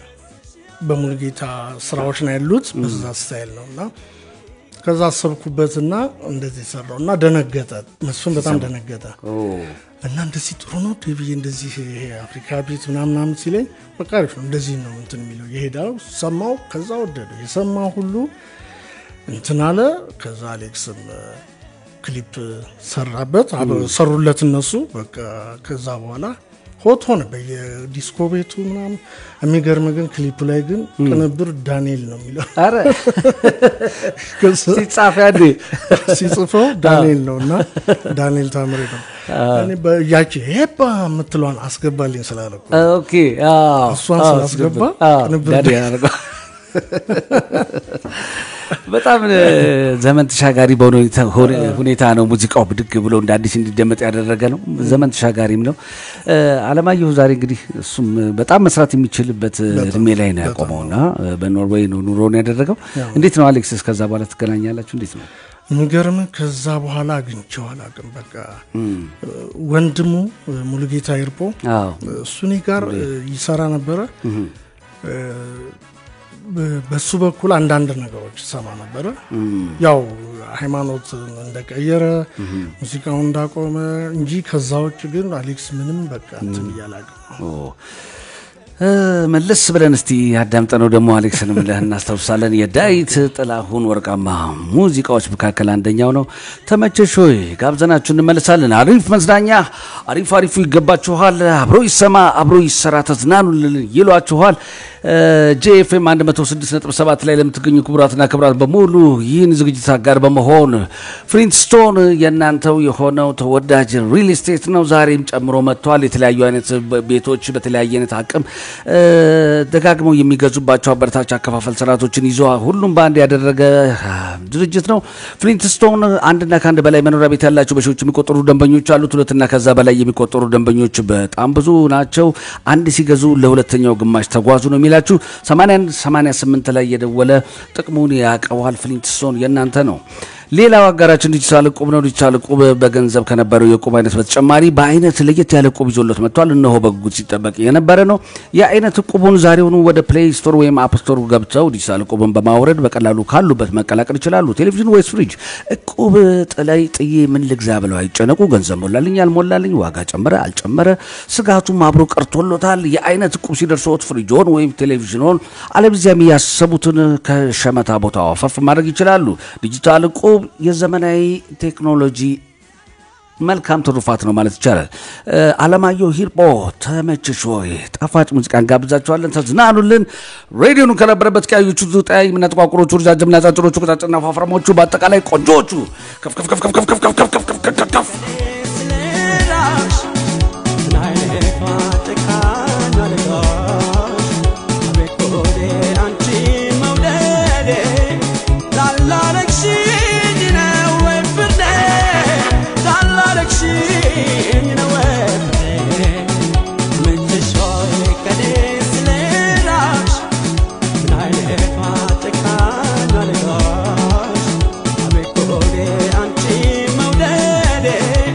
በሙሉጌታ ስራዎች ነው ያሉት በዛ ስታይል ነው እና ከዛ አሰብኩበትና እንደዚህ ሰራው እና ደነገጠ። መስፍን በጣም ደነገጠ። እና እንደዚህ ጥሩ ነው ብዬ እንደዚህ ይሄ አፍሪካ ቤት ምናምን ምናምን ሲለኝ በቃ አሪፍ ነው እንደዚህ ነው እንትን የሚለው የሄዳው ሰማው። ከዛ ወደደው የሰማ ሁሉ እንትን አለ። ከዛ አሌክስም እ፣ ክሊፕ ሰራበት አብረው ሰሩለት እነሱ በቃ ከዛ በኋላ ሆት ሆነ በየዲስኮ ቤቱ ምናምን። የሚገርም ግን ክሊፕ ላይ ግን ቅንብር ዳንኤል ነው የሚለው አረ ሲጻፍ ያኔ ሲጽፈው ዳንኤል ነው እና ዳንኤል ታምሬ ነው። እኔ በያቺ ሄባ የምትለዋን አስገባልኝ ስላለኩ ኦኬ አዎ፣ እሷን አዎ፣ ስላስገባ አዎ፣ ቅንብር ዳንኤል ያደረገው በጣም እ፣ ዘመን ተሻጋሪ በሆነ ሁኔታ- ሆነ- ሁኔታ ነው ሙዚቃው ብድግ ብሎ እንደ አዲስ እንዲደመጥ ያደረገ ነው። ዘመን ተሻጋሪም ነው። እ፣ አለማየሁ ዛሬ እንግዲህ እሱም በጣም መስራት የሚችልበት እድሜ ላይ ነው ያቆመውና እ፣ በኖርዌይ ነው ኑሮን ያደረገው። እንዴት ነው አሌክስ? ከዛ በኋላ ትገናኛላችሁ? እንዴት ነው? የሚገርም ከዛ በኋላ አግኝቼው አላውቅም። በቃ ወንድሙ ሙሉጌታ ይርጶ አዎ እሱ እኔ ጋር ይሰራ ነበረ። በ- በሱ በኩል አንዳንድ ነገሮች ሰማ ነበረ። ያው ሃይማኖት እንደቀየረ ሙዚቃውን እንዳቆመ እንጂ ከዛ ውጭ ግን አሌክስ ምንም በቃ እንትን እያላቅም ኦ። እ፣ መለስ ብለን እስቲ ያዳምጠነው ደግሞ አሌክስንም ብለህ እናስታውሳለን። የዳዊት ጥላሁን ወርቃማ ሙዚቃዎች መካከል አንደኛው ነው። ተመቸሽ ሆይ ጋብዘናችሁ እንመለሳለን። አሪፍ መዝናኛ፣ አሪፍ አሪፉ ይገባችኋል። አብሮ ይሰማ፣ አብሮ ይሰራ፣ ተዝናኑልን ይሏችኋል። ጄኤፍኤም 106.7 ላይ ለምትገኙ ክቡራትና ክቡራት በሙሉ ይህን ዝግጅት አጋር በመሆን ፍሊንትስቶን የእናንተው የሆነው ተወዳጅ ሪል ስቴት ነው። ዛሬም ጨምሮ መጥቷል። የተለያዩ አይነት ቤቶች በተለያየ አይነት አቅም እ፣ ደጋግመው የሚገዙባቸው አበረታች አከፋፈል ስርዓቶችን ይዞ ሁሉም በአንድ ያደረገ አ፣ ድርጅት ነው። ፍሊንትስቶን አንድና ከአንድ በላይ መኖሪያ ቤት ያላቸው በሺዎች የሚቆጠሩ ደንበኞች አሉት። ሁለትና ከዛ በላይ የሚቆጠሩ ደንበኞች በጣም ብዙ ናቸው። አንድ ሲገዙ ለሁለተኛው ግማሽ ተጓዙ ነው የሚላችሁ። 81 88 ላይ የደወለ ጥቅሙን ያቀዋል። ፍሊንትስቶን የእናንተ ነው። ሌላው አጋራችን ዲጂታል እቁብ ነው። ዲጂታል እቁብ በገንዘብ ከነበረው የእቁብ አይነት በተጨማሪ በአይነት ለየት ያለ እቁብ ይዞለት መጥቷል። እነሆ በጉጉት ሲጠበቅ የነበረ ነው። የአይነት እቁቡን ዛሬውኑ ወደ ፕሌይ ስቶር ወይም አፕ ስቶር ገብተው ዲጂታል እቁብን በማውረድ በቀላሉ ካሉበት መቀላቀል ይችላሉ። ቴሌቪዥን ወይስ ፍሪጅ፣ እቁብ ጥላይ ጥዬ ምን ልግዛ ብለው አይጨነቁ። ገንዘብ ሞላልኝ አልሞላልኝ፣ ዋጋ ጨመረ አልጨመረ፣ ስጋቱም አብሮ ቀርቶሎታል። የአይነት እቁብ ሲደርሰዎት ፍሪጆን ወይም ቴሌቪዥኖን አለበለዚያም ያሰቡትን ከሸመታ ቦታው አፈፍ ማድረግ ይችላሉ። ዲጂታል እቁብ የዘመናዊ ቴክኖሎጂ መልካም ትሩፋት ነው ማለት ይቻላል። እ፣ አለማየሁ ሂርጶ ተመችሽ ወይ? ጣፋጭ ሙዚቃ እንጋብዛችኋለን። ተዝናኑልን። ሬዲዮኑ ከነበረበት ቀያዮቹ ዙጣይ ምና ጥቋቁሮቹ፣ ረጃጅምና ጫጭሮቹ፣ ቀጫጭና ፋፍራሞቹ፣ በአጠቃላይ ቆንጆቹ ከፍ ከፍ ከፍ ከፍ ከፍ ከፍ ከፍ ከፍ ከፍ ከፍ ከፍ ስለራሽ ምን አይነቷ ጨካኝ አለቃሽ አቤት ሆዴ አንቺ መውደዴ ላላረግሽኝ ነው ወይ ፍርዴ ላላረግሽኝ ነው ወይ ፍርዴ ምንሽ ሆይ ከኔ ስለራሽ ምን አይነቷ ጨካኝ አለቃሽ አቤት ሆዴ አንቺ መውደዴ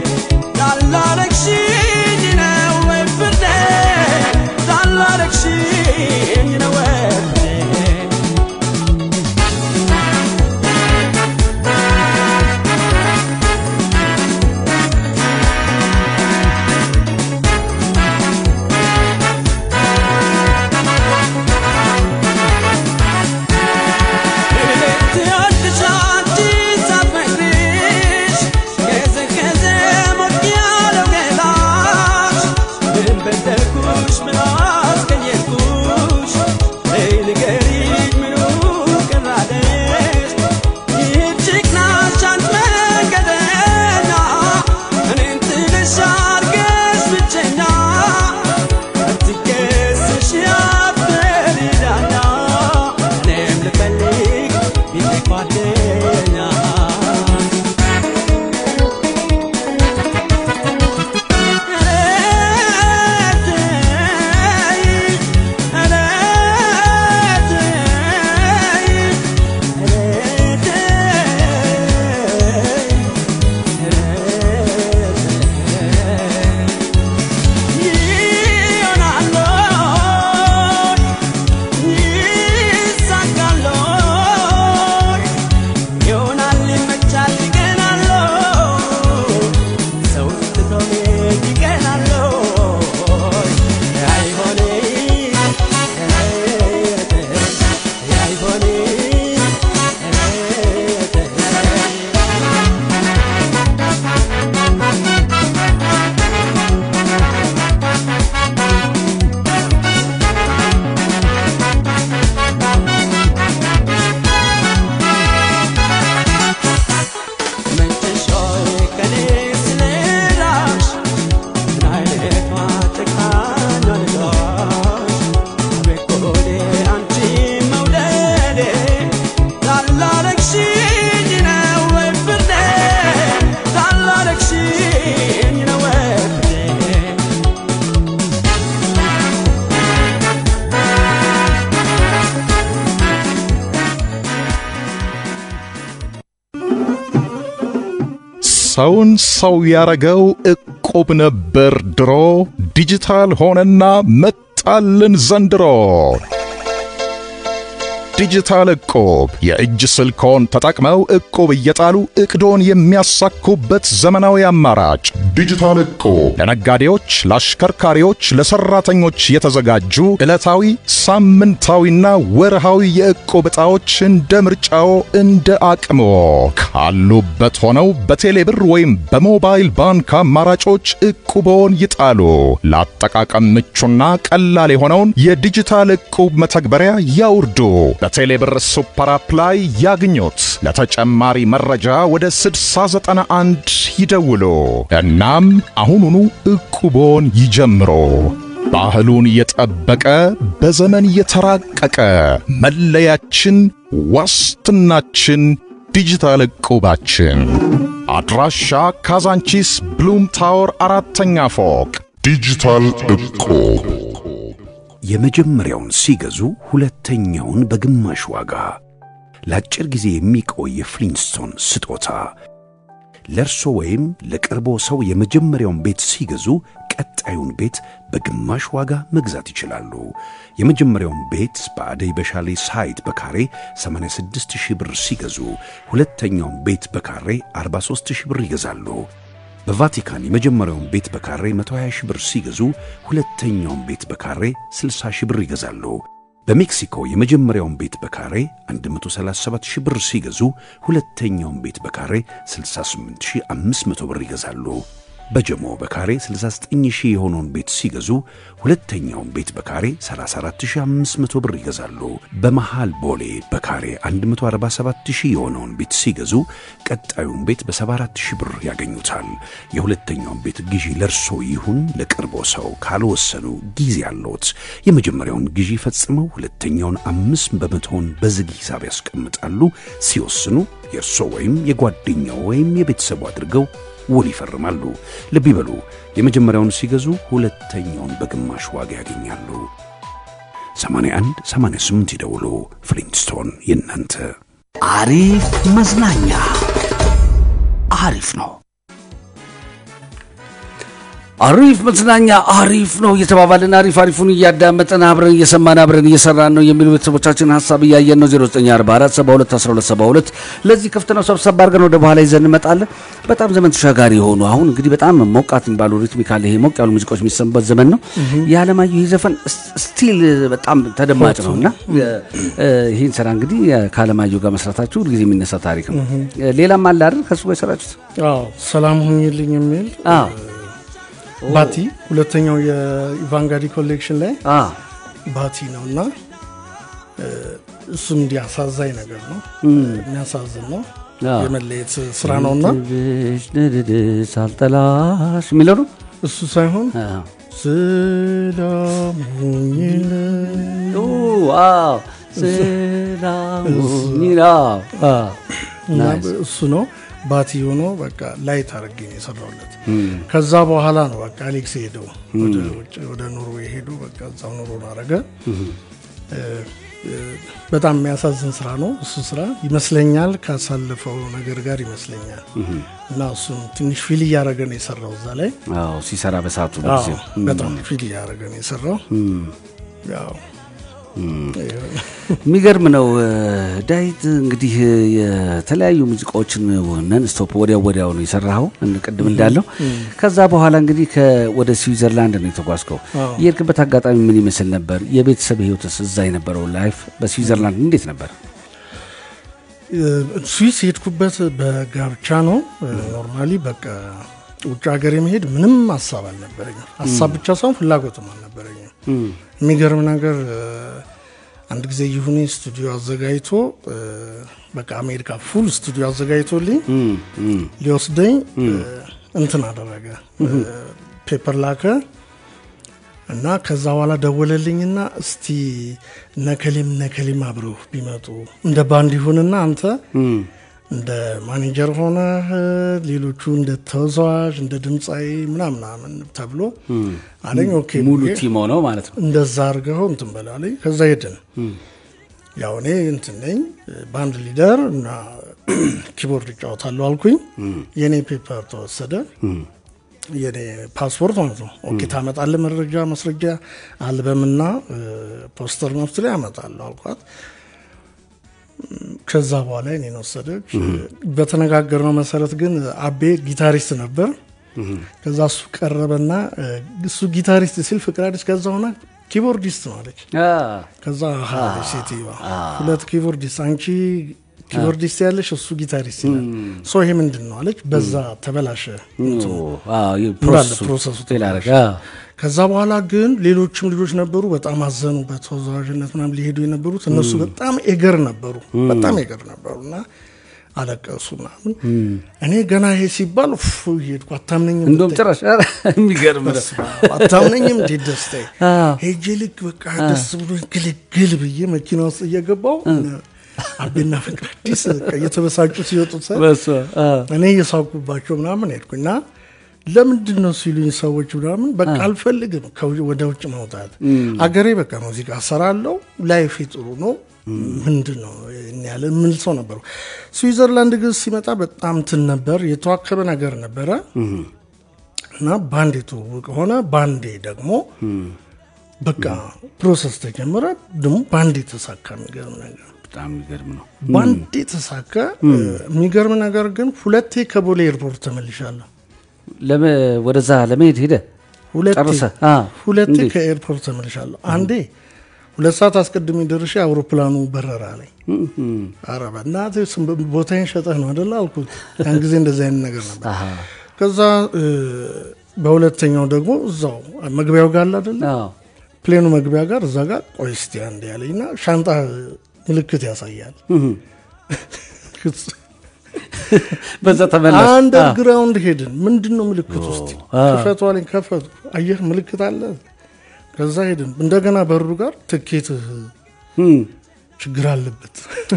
ሰውን ሰው ያረገው ዕቁብ ነበር ድሮ፣ ዲጂታል ሆነና መጣልን ዘንድሮ። ዲጂታል ዕቁብ የእጅ ስልክዎን ተጠቅመው ዕቁብ እየጣሉ ዕቅዶን የሚያሳኩበት ዘመናዊ አማራጭ። ዲጂታል ዕቁብ ለነጋዴዎች፣ ለአሽከርካሪዎች፣ ለሰራተኞች የተዘጋጁ ዕለታዊ፣ ሳምንታዊና ወርሃዊ የዕቁብ ዕጣዎች እንደ ምርጫዎ እንደ አቅምዎ ካሉበት ሆነው በቴሌብር ወይም በሞባይል ባንክ አማራጮች ዕቁብዎን ይጣሉ። ለአጠቃቀም ምቹና ቀላል የሆነውን የዲጂታል ዕቁብ መተግበሪያ ያውርዱ። በቴሌብር ሱፐር አፕ ላይ ያግኙት። ለተጨማሪ መረጃ ወደ 6091 ይደውሉ። እናም አሁኑኑ ዕቁቦን ይጀምሮ። ባህሉን የጠበቀ በዘመን የተራቀቀ መለያችን፣ ዋስትናችን፣ ዲጂታል ዕቁባችን። አድራሻ ካዛንቺስ ብሉም ታወር አራተኛ ፎቅ። ዲጂታል ዕቁብ የመጀመሪያውን ሲገዙ ሁለተኛውን በግማሽ ዋጋ ለአጭር ጊዜ የሚቆይ የፍሊንስቶን ስጦታ ለእርሶ ወይም ለቅርቦ ሰው የመጀመሪያውን ቤት ሲገዙ ቀጣዩን ቤት በግማሽ ዋጋ መግዛት ይችላሉ። የመጀመሪያውን ቤት በአደይ በሻሌ ሳይት በካሬ 86 ሺህ ብር ሲገዙ ሁለተኛውን ቤት በካሬ 43 ሺህ ብር ይገዛሉ። በቫቲካን የመጀመሪያውን ቤት በካሬ 120 ሺህ ብር ሲገዙ ሁለተኛውን ቤት በካሬ 60 ሺህ ብር ይገዛሉ። በሜክሲኮ የመጀመሪያውን ቤት በካሬ 137 ሺህ ብር ሲገዙ ሁለተኛውን ቤት በካሬ 68500 ብር ይገዛሉ። በጀሞ በካሬ 69 ሺህ የሆነውን ቤት ሲገዙ ሁለተኛውን ቤት በካሬ 34500 ብር ይገዛሉ። በመሃል ቦሌ በካሬ 147 ሺህ የሆነውን ቤት ሲገዙ ቀጣዩን ቤት በ74 ሺህ ብር ያገኙታል። የሁለተኛውን ቤት ግዢ ለርሶ ይሁን ለቅርቦ ሰው ካልወሰኑ ጊዜ አለዎት። የመጀመሪያውን ግዢ ፈጽመው ሁለተኛውን አምስት በመቶውን በዝግ ሂሳብ ያስቀምጣሉ። ሲወስኑ የእርሶ ወይም የጓደኛው ወይም የቤተሰቡ አድርገው ውል ይፈርማሉ። ልብ ይበሉ፣ የመጀመሪያውን ሲገዙ ሁለተኛውን በግማሽ ዋጋ ያገኛሉ። 81 88 ይደውሉ። ፍሊንስቶን የእናንተ አሪፍ መዝናኛ አሪፍ ነው። አሪፍ መዝናኛ አሪፍ ነው እየተባባልን አሪፍ አሪፉን እያዳመጠን አብረን እየሰማን አብረን እየሰራን ነው የሚሉ ቤተሰቦቻችን ሀሳብ እያየን ነው። 0944 72 12 72 ለዚህ ክፍት ነው። ሰብሰብ አድርገን ወደ በኋላ ይዘን እንመጣለን። በጣም ዘመን ተሻጋሪ የሆኑ አሁን እንግዲህ በጣም ሞቃት የሚባሉ ሪትሚካል ይሄ ሞቅ ያሉ ሙዚቃዎች የሚሰሙበት ዘመን ነው። የዓለማየሁ ይህ ዘፈን ስቲል በጣም ተደማጭ ነው እና ይህን ስራ እንግዲህ ከዓለማየሁ ጋር መስራታችሁ ሁልጊዜ የሚነሳ ታሪክ ነው። ሌላም አለ አይደል ከሱ ጋር የሰራችሁት? አዎ ሰላም ሁኝልኝ የሚል አዎ ባቲ ሁለተኛው የኢቫንጋዲ ኮሌክሽን ላይ ባቲ ነው እና እሱም እንዲህ አሳዛኝ ነገር ነው፣ የሚያሳዝን ነው። የመለየት ስራ ነው እና ሳልጠላሽ የሚለው ነው እሱ ሳይሆን ሰላም ሁኝልኝ እና እሱ ነው ባቲ ሆኖ በቃ ላይት አድርጌ ነው የሰራውለት። ከዛ በኋላ ነው በቃ አሌክስ ሄደው ወደ ኖርዌይ ሄዱ። በቃ እዛው ኑሮን አረገ። በጣም የሚያሳዝን ስራ ነው እሱ ስራ ይመስለኛል፣ ካሳለፈው ነገር ጋር ይመስለኛል። እና እሱም ትንሽ ፊል እያደረገ ነው የሰራው እዛ ላይ ሲሰራ በሰዓቱ በጣም ፊል እያደረገ ነው የሰራው ያው የሚገርም ነው። ዳዊት እንግዲህ የተለያዩ ሙዚቃዎችን ነን ስቶፕ ወዲያው ወዲያው ነው የሰራኸው ቅድም እንዳለው። ከዛ በኋላ እንግዲህ ወደ ስዊዘርላንድ ነው የተጓዝከው። የሄድክበት አጋጣሚ ምን ይመስል ነበር? የቤተሰብ ህይወትስ እዛ የነበረው ላይፍ በስዊዘርላንድ እንዴት ነበር? ስዊስ የሄድኩበት በጋብቻ ነው። ኖርማሊ በቃ ውጭ ሀገር የመሄድ ምንም ሀሳብ አልነበረኝም። ሀሳብ ብቻ ሳይሆን ፍላጎትም አልነበረኝም። የሚገርም ነገር አንድ ጊዜ ይሁኔ ስቱዲዮ አዘጋጅቶ በቃ አሜሪካ ፉል ስቱዲዮ አዘጋጅቶልኝ ሊወስደኝ እንትን አደረገ፣ ፔፐር ላከ እና ከዛ በኋላ ደወለልኝና እስቲ ነከሌም ነከሌም አብረው ቢመጡ እንደ ባንድ ይሁንና አንተ እንደ ማኔጀር ሆነ ሌሎቹ እንደ ተወዛዋዥ እንደ ድምፃዊ ምናምናምን ተብሎ አለኝ። ኦኬ ሙሉ ቲም ሆነው ማለት ነው። እንደዛ አድርገው እንትን በላለኝ። ከዛ ሄድን። ያው እኔ እንትን ነኝ ባንድ ሊደር እና ኪቦርድ እጫወታለሁ አልኩኝ። የኔ ፔፐር ተወሰደ። የኔ ፓስፖርት ማለት ነው። ኦኬ ታመጣለህ መረጃ ማስረጃ አልበምና እ፣ ፖስተር መፍት ላይ አመጣለሁ አልኳት። ከዛ በኋላ እኔን ወሰደች። በተነጋገርነው መሰረት ግን አቤ ጊታሪስት ነበር። ከዛ እሱ ቀረበና እ፣ እሱ ጊታሪስት ሲል ፍቅር አዲስ ከዛ ሆና ኪቦርዲስት ነው አለች። አ፣ ከዛ አሃ አለች ሴትዮዋ ሁለት ኪቦርዲስት አንቺ ኪቦርዲስት ያለሽ እሱ ጊታሪስት ይላል። ሶ ይሄ ምንድን ነው አለች። በዛ ተበላሸ እንትኑ። አ፣ ይህ እንዳለ ፕሮሰሱ ፕሮሰሱ ፌል አደረገ። አ፣ ከዛ በኋላ ግን ሌሎችም ልጆች ነበሩ በጣም አዘኑ። በተወዛዋዥነት ምናምን ሊሄዱ የነበሩት እነሱ በጣም ኤገር ነበሩ፣ በጣም ኤገር ነበሩ እና አለቀሱ ምናምን። እኔ ገና ይሄ ሲባል ፍ ሄድኩ። አታምነኝም እንደውም ብታይ። ጭራሽ ኧረ፣ የሚገርም ነው። በስመ አብ፣ አታምነኝም እንዴት ደስታዬ አዎ። ሄጄ ልክ በቃ ደስ ብሎ ግልግል ብዬ መኪና ውስጥ እየገባው አቤና ፍቅር አዲስ በቃ እየተበሳጩ ሲወጡ ሳይ በስመ አብ። እኔ እየሳኩባቸው ምናምን ሄድኩኝ እና ለምንድን ነው ሲሉኝ ሰዎች ምናምን በቃ አልፈልግም ከው- ወደ ውጭ መውጣት አገሬ በቃ ሙዚቃ ሰራለው ላይፌ ጥሩ ነው ምንድን ነው ይህን ያለ የምል ሰው ነበሩ ስዊዘርላንድ ግን ሲመጣ በጣም ትን ነበር የተዋከበ ነገር ነበረ እና ባንዴ ትውውቅ ሆነ ባንዴ ደግሞ በቃ ፕሮሰስ ተጀመረ ደግሞ ባንዴ ተሳካ የሚገርም ነገር በጣም የሚገርም ነው። ባንዴ ተሳካ የሚገርም ነገር ግን ሁለቴ ከቦሌ ኤርፖርት ተመልሻለሁ ለመ- ወደዛ ለመሄድ ሄደ ሁለቴ ጨርሰህ? አ፣ ሁለቴ እንዴት? ከኤርፖርት ተመልሻለሁ አንዴ ሁለት ሰዓት አስቀድሜ ደርሼ አውሮፕላኑ በረራ ላይ ኧረ በእናትህ ስም- ቦታዬን ሸጠህ ነው አደለ አልኩት ያን ጊዜ እንደዚህ አይነት ነገር ነበር አሃ። ከዛ እ፣ በሁለተኛው ደግሞ እዛው መግቢያው ጋር አለ አደለ አዎ። ፕሌኑ መግቢያ ጋር እዛ ጋር ቆይ እስቲ አንድ ያለኝና ሻንጣ ምልክት ያሳያል በዛ ተመለስ። አንደርግራውንድ ሄድን ምንድን ነው ምልክት ውስጥ አ። ክፈቱ አለኝ ከፈቱ አየህ ምልክት አለ ከዛ ሄድን እንደገና በሩ ጋር ትኬትህ እም፣ ችግር አለበት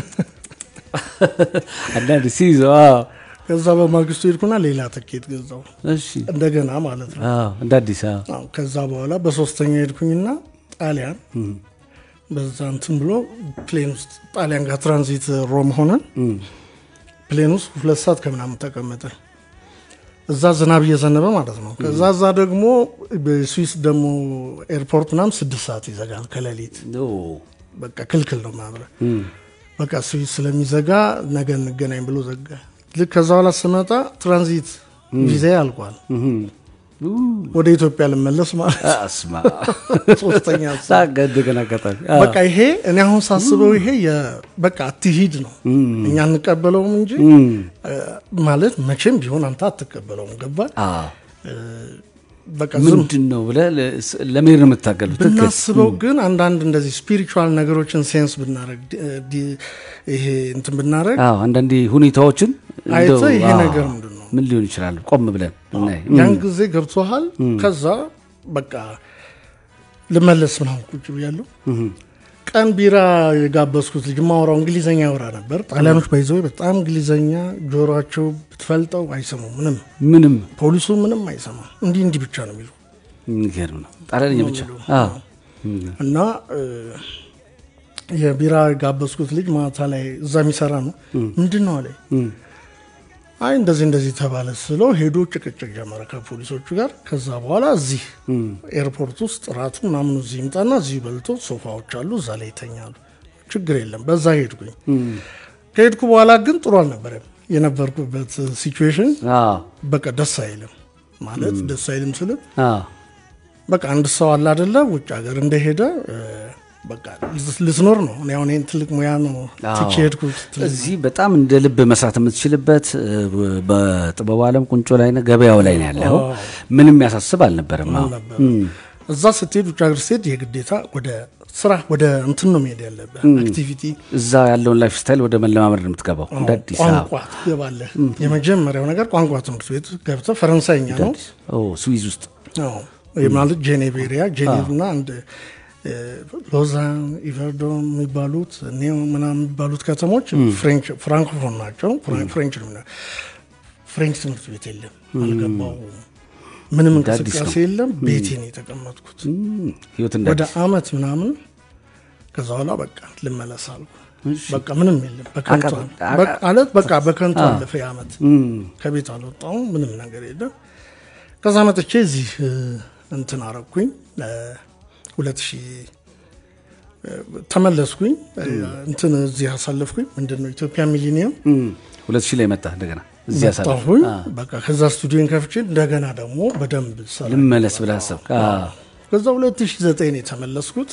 አንዳንድ ሲይዘው አዎ። ከዛ በማግስቱ ሄድኩና ሌላ ትኬት ገዛው እሺ እንደገና ማለት ነው አዎ፣ እንደ አዲስ አዎ። አዎ፣ ከዛ በኋላ በሶስተኛ ሄድኩኝና ጣሊያን በዛ እንትን ብሎ ፕሌን ውስጥ ጣሊያን ጋር ትራንዚት ሮም ሆነን ፕሌን ውስጥ ሁለት ሰዓት ከምናምን ተቀመጠ እዛ ዝናብ እየዘነበ ማለት ነው ከዛ እዛ ደግሞ በስዊስ ደግሞ ኤርፖርት ምናምን ስድስት ሰዓት ይዘጋል ከሌሊት ኦ፣ በቃ ክልክል ነው ማብረ በቃ ስዊስ ስለሚዘጋ ነገ እንገናኝ ብሎ ዘጋ ልክ ከዛ በኋላ ስመጣ ትራንዚት ቪዛ አልቋል ወደ ኢትዮጵያ ልመለስ ማለት ነው። አስማ ሶስተኛ ሀሳብ። ሳቀ እንደገና አጋጣሚ አዎ። በቃ ይሄ እኔ አሁን ሳስበው ይሄ የ- በቃ አትሂድ ነው እኛ እንቀበለውም እንጂ እ፣ ማለት መቼም ቢሆን አንተ አትቀበለውም ገባ አዎ። በቃ ዝም ምንድን ነው ብለህ ለ- ስ- ለመሄድ ነው የምታገሉት። ትክክል። ብናስበው ግን አንዳንድ እንደዚህ ስፒሪቹዋል ነገሮችን ሴንስ ብናረግ ዲ- ዲ- ይሄ እንትን ብናረግ አዎ፣ አንዳንዴ ሁኔታዎችን አይተህ እንደው፣ ይሄ አዎ፣ ነገር ምንድን ነው? ምን ሊሆን ይችላል ቆም ብለን ብናይ። ያን ጊዜ ገብቶሃል ከዛ በቃ ልመለስ ምናምን ቁጭ ብያለሁ ቀን ቢራ የጋበዝኩት ልጅ ማወራው እንግሊዘኛ ያወራ ነበር ጣሊያኖች ባይዘው በጣም እንግሊዘኛ ጆሮቸው ብትፈልጠው አይሰሙም ምንም ምንም ፖሊሱ ምንም አይሰማም እንዲህ እንዲህ ብቻ ነው የሚሉ የሚገርም ነው። ጣሊያንኛ ብቻ አዎ። እና እ፣ የቢራ የጋበዝኩት ልጅ ማታ ላይ እዛ የሚሰራ ነው ምንድን ነው አለ አይ እንደዚህ እንደዚህ ተባለ ስለው ሄዶ ጭቅጭቅ ጀመረ ከፖሊሶቹ ጋር ከዛ በኋላ እዚህ ኤርፖርት ውስጥ ራቱ ምናምኑ እዚህ ይምጣና እዚህ በልቶ ሶፋዎች አሉ እዛ ላይ ይተኛሉ ችግር የለም በዛ ሄድኩኝ ከሄድኩ በኋላ ግን ጥሩ አልነበረም የነበርኩበት ሲቹዌሽን አዎ፣ በቃ ደስ አይልም ማለት ደስ አይልም ስልም አዎ። በቃ አንድ ሰው አለ አደለ ውጭ ሀገር እንደሄደ እ፣ በቃ ልት- ልትኖር ነው እኔ አሁን ይህን ትልቅ ሙያ ነው ትቼ ሄድኩት ትልቅ እዚህ በጣም እንደ ልብ መስራት የምትችልበት እ፣ በጥበቡ ዓለም ቁንጮ ላይ ነህ፣ ገበያው ላይ ነው ያለው። ምንም ያሳስብ አልነበረም። አዎ። ነበር እዛ ስትሄድ ውጭ ሀገር ስትሄድ የግዴታ ወደ ስራ ወደ እንትን ነው መሄድ ያለብህ አክቲቪቲ እዛ ያለውን ላይፍ ስታይል ወደ መለማመድ ነው የምትገባው። እንደ አዲስ ቋንቋ አበባ ትገባለህ የመጀመሪያው ነገር ቋንቋ ትምህርት ቤት ገብተህ ፈረንሳይኛ ነው ኦ፣ ስዊዝ ውስጥ አዎ። ይህ ማለት ጄኔቭ ኤሪያ ጄኔቭ እና አንድ እ፣ ሎዛን ኢቨርዶን የሚባሉት ኔው ምናምን የሚባሉት ከተሞች ፍሬንች ፍራንኮፎን ናቸው ፍራ- ፍሬንች ነው የሚለው። ፍሬንች ትምህርት ቤት የለም አልገባው ምንም እንደ አዲስ እንቅስቃሴ ነው። የለም ቤቴን የተቀመጥኩት ህይወት እንደ ወደ አዲስ አመት ምናምን ከዛ በኋላ በቃ ልመለስ አልኩ። በቃ ምንም የለም በከንቱ አቀ- አቀ- በቃ- ማለት በቃ በከንቱ አ። አለፈ ያ ዓመት። ከቤት አልወጣሁም፣ ምንም ነገር የለም። ከዛ መጥቼ እዚህ እ፣ እንትን አረኩኝ ሁለት ሺህ ተመለስኩኝ እ፣ እንትን እዚህ አሳለፍኩኝ። ምንድን ነው ኢትዮጵያ ሚሊኒየም ሁለት ሺህ ላይ መጣ እንደገና እዚህ ያሳለፍ መጣሁኝ። በቃ ከዛ ስቱዲዮን ከፍቼ እንደገና ደግሞ በደንብ ሰራ ልመለስ ብለህ አሰብክ? አ፣ ከዛ 2009 ነው የተመለስኩት።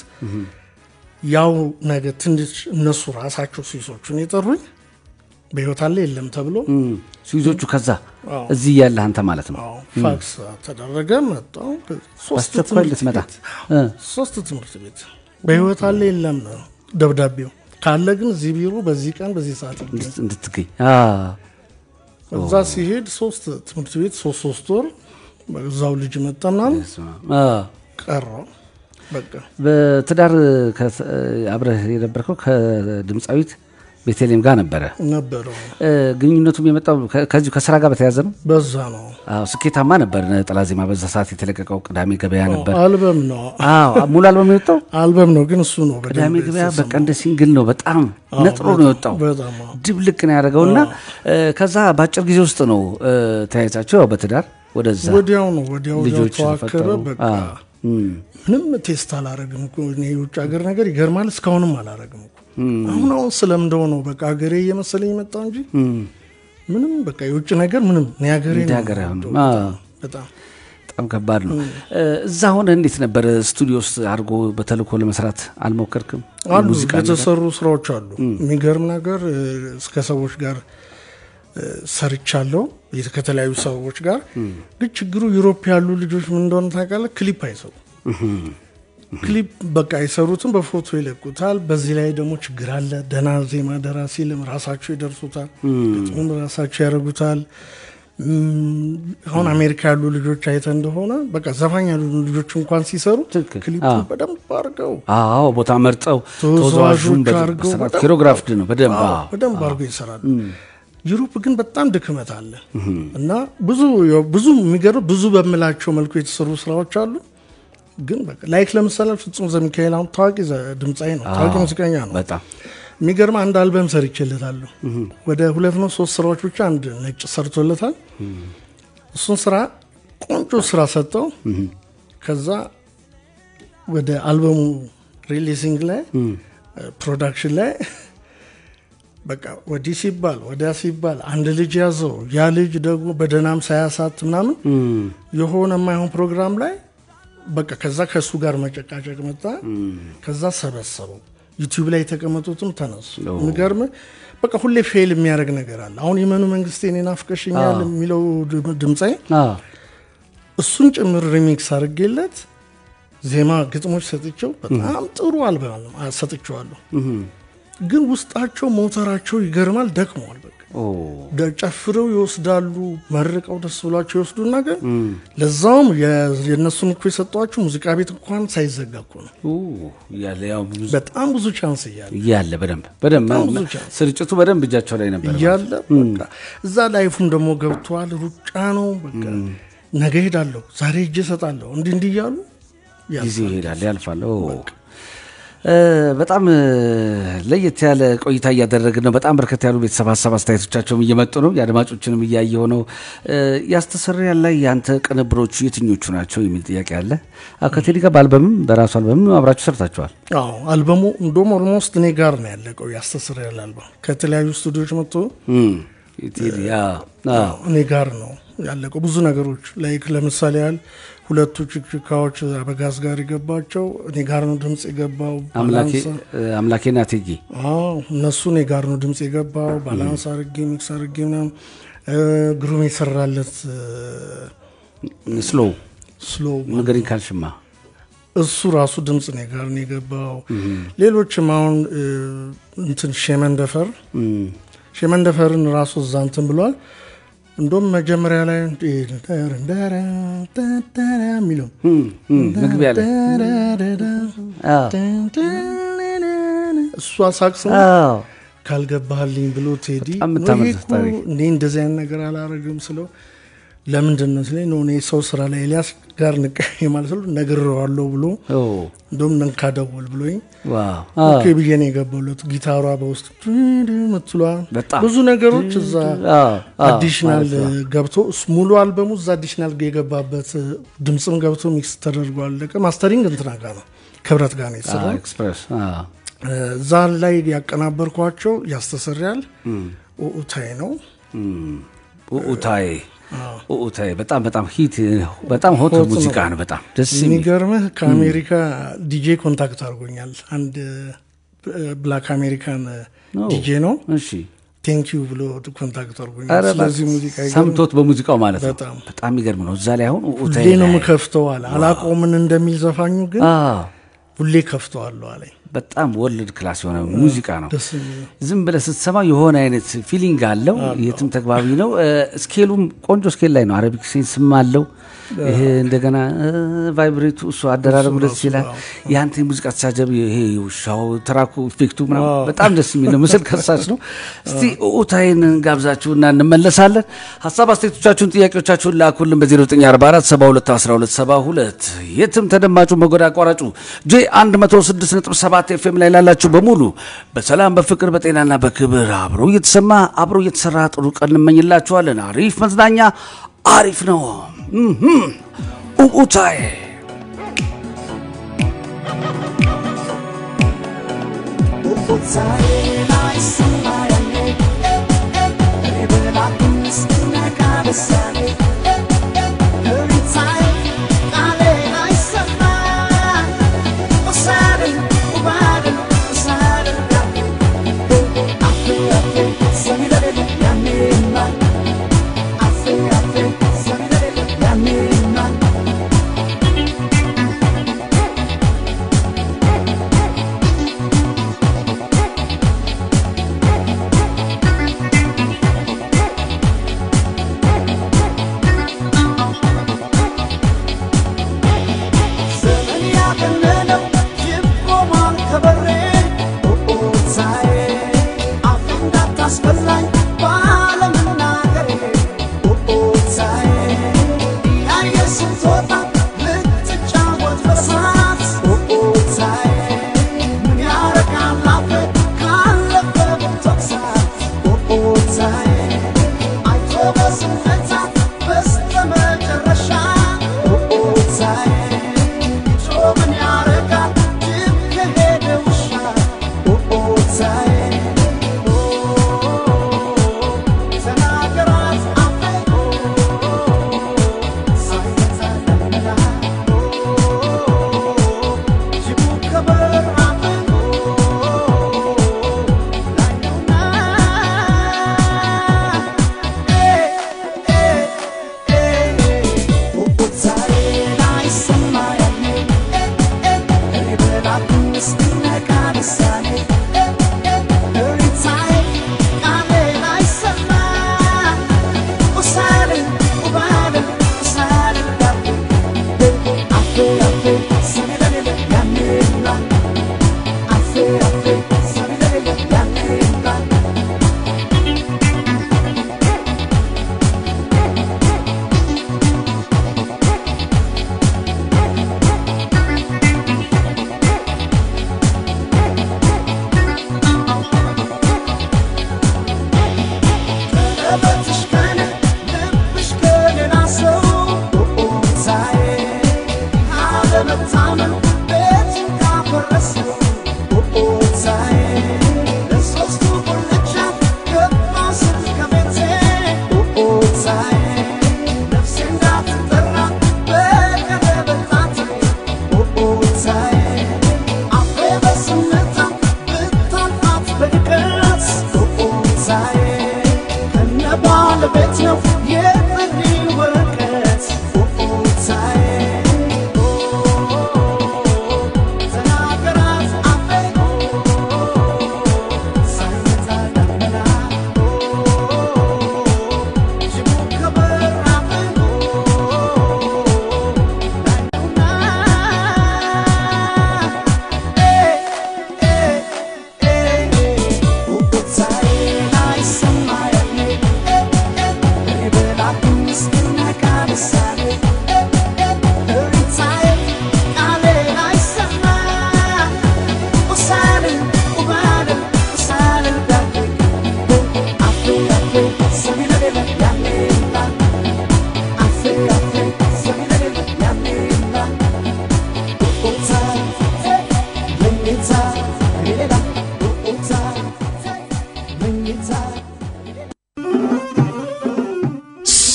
ያው ነገ ትንሽ እነሱ ራሳቸው ስዊሶቹን የጠሩኝ በህይወት አለ የለም ተብሎ ስዊዞቹ ከዛ አዎ። እዚህ ያለህ አንተ ማለት ነው። አዎ፣ ፋክስ ተደረገ። መጣሁ። ሶስት በአስቸኳይ ትምህርት ልትመጣ ቤት እ፣ ሶስት ትምህርት ቤት በህይወት አለ የለም ነው ደብዳቤው። ካለ ግን እዚህ ቢሮ በዚህ ቀን በዚህ ሰዓት ይገኝ። እንድት- እንድትገኝ አ፣ እዛ ሲሄድ ሶስት ትምህርት ቤት ሶስት ሶስት ወር እዛው ልጅ መጣ ምናምን አ። ቀረው በቃ በትዳር ከ- አብረህ የነበርከው ከድምፃዊት ቤተልሔም ጋር ነበረ። ነበረው እ፣ ግንኙነቱም የመጣው ከ- ከዚሁ ከስራ ጋር በተያያዘ ነው። በዛ ነው አዎ፣ ስኬታማ ነበር። ነጠላ ዜማ በዛ ሰዓት የተለቀቀው ቅዳሜ ገበያ ነበር። አልበም ነው አዎ፣ ሙሉ አልበም የወጣው አልበም ነው ግን እሱ ነው ቅዳሜ በደንብ ገበያ የተሰማው። በቃ እንደ ሲንግል ነው። በጣም አዎ፣ ነጥሮ ነው በጣም- የወጣው። በጣም አዎ። ድብልቅ ነው ያደረገው እና እ፣ ከዛ በአጭር ጊዜ ውስጥ ነው እ፣ ተያይዛቸው ያው በትዳር ወደዛ ወዲያው ነው ወዲያው ወዲያው ልጆች ተዋከበ ፈጠሩ። በቃ አዎ፣ እም፣ ምንም ቴስት አላረግም እኮ እኔ የውጭ ሀገር ነገር ይገርማል እስካሁንም አላረግም እኮ አሁን አሁን ስለምደው ነው በቃ ሀገሬ እየመሰለኝ መጣው እንጂ እም። ምንም በቃ የውጭ ነገር ምንም እኔ ሀገሬ እንደ ነው ሀገር አይሆንም። የምወደው አዎ። በጣም በጣም ከባድ ነው። እ፣ እዛ ሆነ እንዴት ነበር ስቱዲዮ ውስጥ አድርጎ በተልእኮ ለመስራት አልሞከርክም? አሉ ሙዚቃ ነገር? የተሰሩ ስራዎች አሉ። የሚገርም ነገር እ፣ እስከ ሰዎች ጋር እ፣ ሰርቻለሁ የት- ከተለያዩ ሰዎች ጋር ግን ችግሩ ዩሮፕ ያሉ ልጆች ምን እንደሆነ ታውቃለህ? ክሊፕ አይሰሩ ክሊፕ በቃ አይሰሩትም፣ በፎቶ ይለቁታል። በዚህ ላይ ደግሞ ችግር አለ። ደህና ዜማ ደራሲ ልም ራሳቸው ይደርሱታል፣ ግጥሙም ራሳቸው ያደርጉታል። እም፣ አሁን አሜሪካ ያሉ ልጆች አይተ እንደሆነ በቃ ዘፋኝ ያሉ ልጆች እንኳን ሲሰሩ ትክክል። ክሊፑን አዎ። በደንብ አድርገው አዎ ቦታ መርጠው ተወዛዋዦች ተወዛዋዡን በ- አድርገው በስርዓት በደንብ- ኪሮግራፍድ ነው በደንብ አዎ፣ አዎ። በደንብ አድርገው ይሰራሉ። ዩሮፕ ግን በጣም ድክመት አለ እና ብዙ ብዙ የሚገርም ብዙ በምላቸው መልኩ የተሰሩ ስራዎች አሉ። ግን በቃ ላይክ ለምሳሌ ፍጹም ዘሚካኤል አሁን ታዋቂ ዘ- ድምፃዊ ነው፣ ታዋቂ ሙዚቀኛ ነው። በጣም የሚገርም አንድ አልበም ሰርቼለታለሁ። ወደ ሁለት ነው ሶስት ስራዎች ብቻ አንድ ነጭ ሰርቶለታል። እሱን ስራ ቆንጆ ስራ ሰጠው። ከዛ ወደ አልበሙ ሪሊሲንግ ላይ ፕሮዳክሽን ላይ በቃ ወዲህ ሲባል ወዲያ ሲባል አንድ ልጅ ያዘው። ያ ልጅ ደግሞ በደህናም ሳያሳት ምናምን የሆነ የማይሆን ፕሮግራም ላይ በቃ ከዛ ከእሱ ጋር መጨቃጨቅ መጣ። ከዛ ሰበሰበው። ዩቲዩብ ላይ የተቀመጡትም ተነሱ። የሚገርም በቃ ሁሌ ፌል የሚያደርግ ነገር አለ። አሁን የመኑ መንግስቴ እኔን ናፍቀሽኛል የሚለው ድም- ድምፃዊ አዎ። እሱን ጭምር ሪሚክስ አድርጌለት ዜማ ግጥሞች ሰጥቼው በጣም ጥሩ አልበም ሰጥቼዋለሁ። ግን ውስጣቸው ሞተራቸው ይገርማል፣ ደክመዋል። በቃ ኦ፣ ደ- ጨፍረው ይወስዳሉ፣ መርቀው ደስ ብሏቸው ይወስዱና ግን ለዛውም የ- የእነሱን እኮ የሰጧቸው ሙዚቃ ቤት እንኳን ሳይዘጋ እኮ ነው። ኦ፣ እያለ ያው ብዙ በጣም ብዙ ቻንስ እያለ እያለ በደንብ በደንብ በጣም ብዙ ቻንስ ስርጭቱ በደንብ እጃቸው ላይ ነበር። እያለ በቃ እዛ ላይፉም ደግሞ ገብተዋል። ሩጫ ነው በቃ ነገ ሄዳለሁ፣ ዛሬ እጅ እሰጣለሁ፣ እንዲህ እንዲህ እያሉ ጊዜ ይሄዳል ያልፋል። ኦ፣ እ፣ በጣም እ፣ ለየት ያለ ቆይታ እያደረግን ነው። በጣም በርከት ያሉ ቤተሰብ ሀሳብ አስተያየቶቻቸውም እየመጡ ነው። የአድማጮችንም እያየው ነው። እ፣ ያስተሰርያል ላይ የአንተ ቅንብሮቹ የትኞቹ ናቸው የሚል ጥያቄ አለ። አዎ፣ ከቴዲ ጋር በአልበምም በራሱ አልበምም አብራችሁ ሰርታችኋል። አዎ አልበሙ እንደውም ኦልሞስት እኔ ጋር ነው ያለቀው። ያስተሰርያል አልበም ከተለያዩ ስቱዲዮች መጥቶ እም፣ ቴዲ አዎ፣ አዎ። እኔ ጋር ነው ያለቀው። ብዙ ነገሮች ላይክ ለምሳሌ ያህል ሁለቱ ችክችካዎች አበጋዝ ጋር የገባቸው እኔ ጋር ነው ድምፅ የገባው። አምላኬ ባላንስ- እ፣ አምላኬና ቴጌ አዎ እነሱ እኔ ጋር ነው ድምፅ የገባው። ባላንስ አርጌ ሚክስ አርጌ ምናምን እ፣ ግሩም የሰራለት ስሎ ስሎ ንገሪኝ ካልሽማ እሱ ራሱ ድምፅ እኔ ጋር ነው የገባው። ሌሎችም አሁን እ፣ እንትን ሼመንደፈር እም፣ ሼመንደፈርን ራሱ እዛ እንትን ብሏል። እንደውም መጀመሪያ ላይ የሚለው እም፣ እም፣ መግቢያ ላይ አዎ፣ እሷ ሳቅስ ነው አዎ። ካልገባህልኝ ብሎ ቴዲ በጣም የምታምር ይሄ እኮ ታሪክ። እኔ እንደዚህ አይነት ነገር አላረግም ስለው ለምንድን ነው ሲለኝ ነው እኔ ሰው ስራ ላይ ኤልያስ ጋር ንቀ ማለት ነው ነግሬዋለሁ ብሎ ኦ፣ እንደውም ነንካ ደውል ብሎኝ ዋው ኦኬ ብዬ ነው የገባሁለት። ጊታሯ በውስጥ ምትሏ በጣም ብዙ ነገሮች እዛ አዎ፣ አዎ፣ አዲሽናል ማለት ነው። ገብቶ እስ- ሙሉ አልበሙ እዛ አዲሽናል የገባበት ድምፅም ገብቶ ሚክስ ተደርጎ አለቀ። ማስተሪንግ እንትና ጋር ነው ክብረት ጋር ነው አዎ፣ የተሰራው። ኤክስፕሬስ አዎ። እዛ ላይ ያቀናበርኳቸው ያስተሰርያል ኡኡታይ ነው ኡኡታይ ኡኡታይ በጣም በጣም ሂት በጣም ሆት ሆት ሙዚቃ ነው። ነው። በጣም ደስ የሚል የሚገርምህ ከአሜሪካ ዲጄ ኮንታክት አድርጎኛል። አንድ ብላክ አሜሪካን ዲጄ ነው። እሺ ቴንኪዩ ብሎ ኮንታክት አድርጎኛል። ኧረ ስለዚህ ሙዚቃ ይገርም- ሰምቶት በሙዚቃው ማለት ነው። በጣም በጣም የሚገርም ነው። እዛ ላይ አሁን ኡኡታይ ሁሌ ነው ላይ- የምከፍተው አለ። አላውቀውም ምን እንደሚል ዘፋኙ ግን አዎ፣ ሁሌ ከፍተዋለሁ አለኝ። በጣም ወርልድ ክላስ የሆነ ሙዚቃ ነው። ደስ የሚል ነው። ዝም ብለህ ስትሰማ የሆነ አይነት ፊሊንግ አለው። የትም ተግባቢ ነው። እ፣ ስኬሉም ቆንጆ ስኬል ላይ ነው። አረቢክ ሴንስም አለው። ይሄ እንደገና እ፣ ቫይብሬቱ እሱ አደራረቡ ደስ ይላል። የአንተ የሙዚቃ ተሳጀብ ይሄ ውሻው ትራኩ ኢፌክቱ ምናምን በጣም ደስ የሚል ነው። ምስል ከሳች ነው። እስቲ ኡታይን ጋብዛችሁና እንመለሳለን። ሀሳብ አስተያየቶቻችሁን፣ ጥያቄዎቻችሁን ላኩልን በ0944 72 12 የትም ተደማጩ መጎዳ አቋራጩ ጄ 106.7 ኤፍኤም ላይ ላላችሁ በሙሉ በሰላም በፍቅር በጤናና በክብር አብሮ እየተሰማ አብሮ እየተሰራ ጥሩ ቀን እንመኝላችኋለን። አሪፍ መዝናኛ አሪፍ ነው። እህም። ኡኡታይ Thank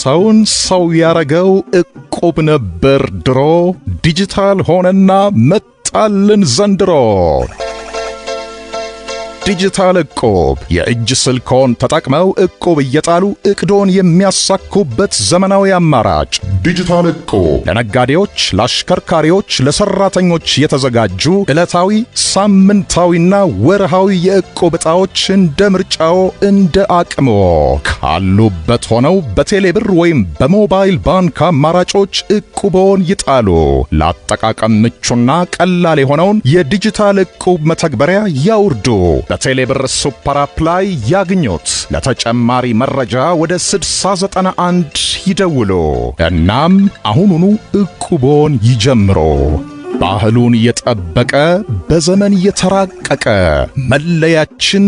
ሰውን ሰው ያረገው ዕቁብ ነበር ድሮ፣ ዲጂታል ሆነና መጣልን ዘንድሮ። ዲጂታል ዕቁብ የእጅ ስልክዎን ተጠቅመው ዕቁብ እየጣሉ ዕቅዶን የሚያሳኩበት ዘመናዊ አማራጭ። ዲጂታል ዕቁብ ለነጋዴዎች፣ ለአሽከርካሪዎች፣ ለሰራተኞች የተዘጋጁ ዕለታዊ፣ ሳምንታዊና ወርሃዊ የዕቁብ ዕጣዎች እንደ ምርጫዎ እንደ አቅምዎ ካሉበት ሆነው በቴሌብር ወይም በሞባይል ባንክ አማራጮች ዕቁብዎን ይጣሉ። ለአጠቃቀም ምቹና ቀላል የሆነውን የዲጂታል ዕቁብ መተግበሪያ ያውርዱ። በቴሌብር ሱፐር አፕ ላይ ያግኙት። ለተጨማሪ መረጃ ወደ 6091 ይደውሉ። እናም አሁኑኑ ዕቁቦን ይጀምሩ። ባህሉን የጠበቀ በዘመን የተራቀቀ መለያችን፣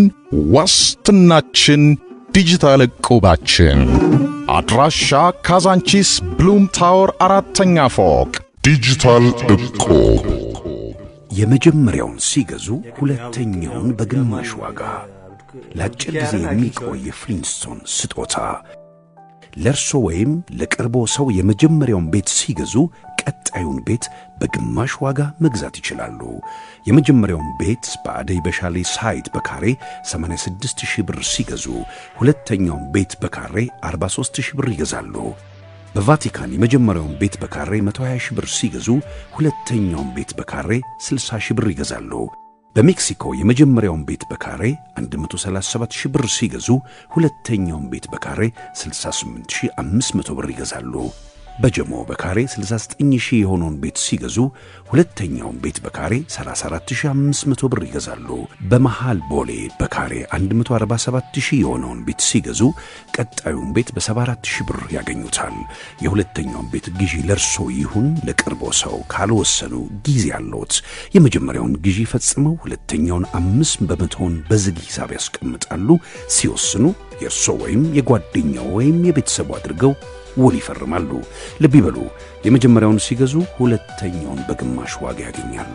ዋስትናችን፣ ዲጂታል ዕቁባችን። አድራሻ ካዛንቺስ ብሉም ታወር አራተኛ ፎቅ። ዲጂታል ዕቁብ የመጀመሪያውን ሲገዙ ሁለተኛውን በግማሽ ዋጋ ለአጭር ጊዜ የሚቆይ ፍሊንስቶን ስጦታ ለእርሶ ወይም ለቅርቦ ሰው የመጀመሪያውን ቤት ሲገዙ ቀጣዩን ቤት በግማሽ ዋጋ መግዛት ይችላሉ። የመጀመሪያውን ቤት በአደይ በሻሌ ሳይት በካሬ 86 ሺህ ብር ሲገዙ ሁለተኛውን ቤት በካሬ 43 ሺህ ብር ይገዛሉ። በቫቲካን የመጀመሪያውን ቤት በካሬ 120 ሺህ ብር ሲገዙ ሁለተኛውን ቤት በካሬ 60 ሺህ ብር ይገዛሉ። በሜክሲኮ የመጀመሪያውን ቤት በካሬ 137 ሺህ ብር ሲገዙ ሁለተኛውን ቤት በካሬ 68500 ብር ይገዛሉ። በጀሞ በካሬ 69 ሺህ የሆነውን ቤት ሲገዙ ሁለተኛውን ቤት በካሬ 34500 ብር ይገዛሉ። በመሃል ቦሌ በካሬ 147 ሺህ የሆነውን ቤት ሲገዙ ቀጣዩን ቤት በ74 ሺህ ብር ያገኙታል። የሁለተኛውን ቤት ግዢ ለርሶ ይሁን ለቅርቦ ሰው ካልወሰኑ ጊዜ አለዎት። የመጀመሪያውን ግዢ ፈጽመው ሁለተኛውን አምስት በመቶውን በዝግ ሂሳብ ያስቀምጣሉ። ሲወስኑ የእርሶ ወይም የጓደኛው ወይም የቤተሰቡ አድርገው ውል ይፈርማሉ። ልብ ይበሉ፣ የመጀመሪያውን ሲገዙ ሁለተኛውን በግማሽ ዋጋ ያገኛሉ።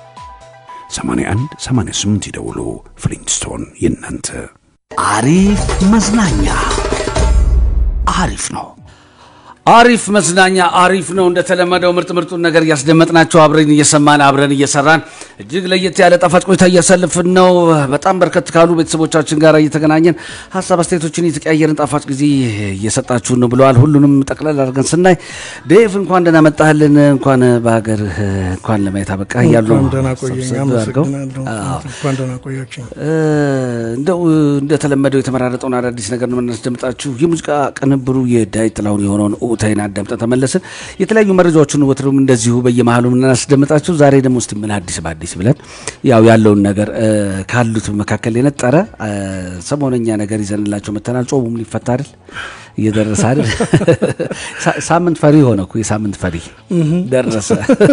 81 88 ይደውሉ። ፍሊንስቶን የእናንተ አሪፍ መዝናኛ አሪፍ ነው። አሪፍ መዝናኛ አሪፍ ነው። እንደተለመደው ምርጥ ምርጡን ነገር እያስደመጥናቸው አብረን እየሰማን አብረን እየሰራን እጅግ ለየት ያለ ጣፋጭ ቆይታ እያሳልፍን ነው። በጣም በርከት ካሉ ቤተሰቦቻችን ጋር እየተገናኘን ሀሳብ አስተያየቶችን እየተቀያየርን ጣፋጭ ጊዜ እየሰጣችሁን ነው ብለዋል። ሁሉንም ጠቅለል አድርገን ስናይ ዴቭ እንኳን ደህና መጣህልን፣ እንኳን በሀገር እንኳን ለማየት አበቃ እያሉ ነው እንኳን ደህና ቆየኝ። ሰብሰብ አድርገው። አመሰግናለሁ። አዎ። እንኳን ደህና ቆያችኝ። እንደው እንደተለመደው የተመራረጠውን አዳዲስ ነገር ነው የምናስደምጣችሁ። የሙዚቃ ቅንብሩ የዳዊት ጥላሁን የሆነውን ኡታይን አዳምጠን ተመለስን። የተለያዩ መረጃዎችን ወትሮም እንደዚሁ በየመሃሉ የምናስደምጣችሁ። ዛሬ ደግሞ እስቲ ምን አዲስ በአዲስ ብለን ያው ያለውን ነገር እ፣ ካሉት መካከል የነጠረ እ፣ ሰሞነኛ ነገር ይዘንላቸው መተናል። ጾሙም ሊፈታ አይደል እየደረሰ አይደል? ሳ- ሳምንት ፈሪ ሆነ እኮ የሳምንት ፈሪ ደረሰ።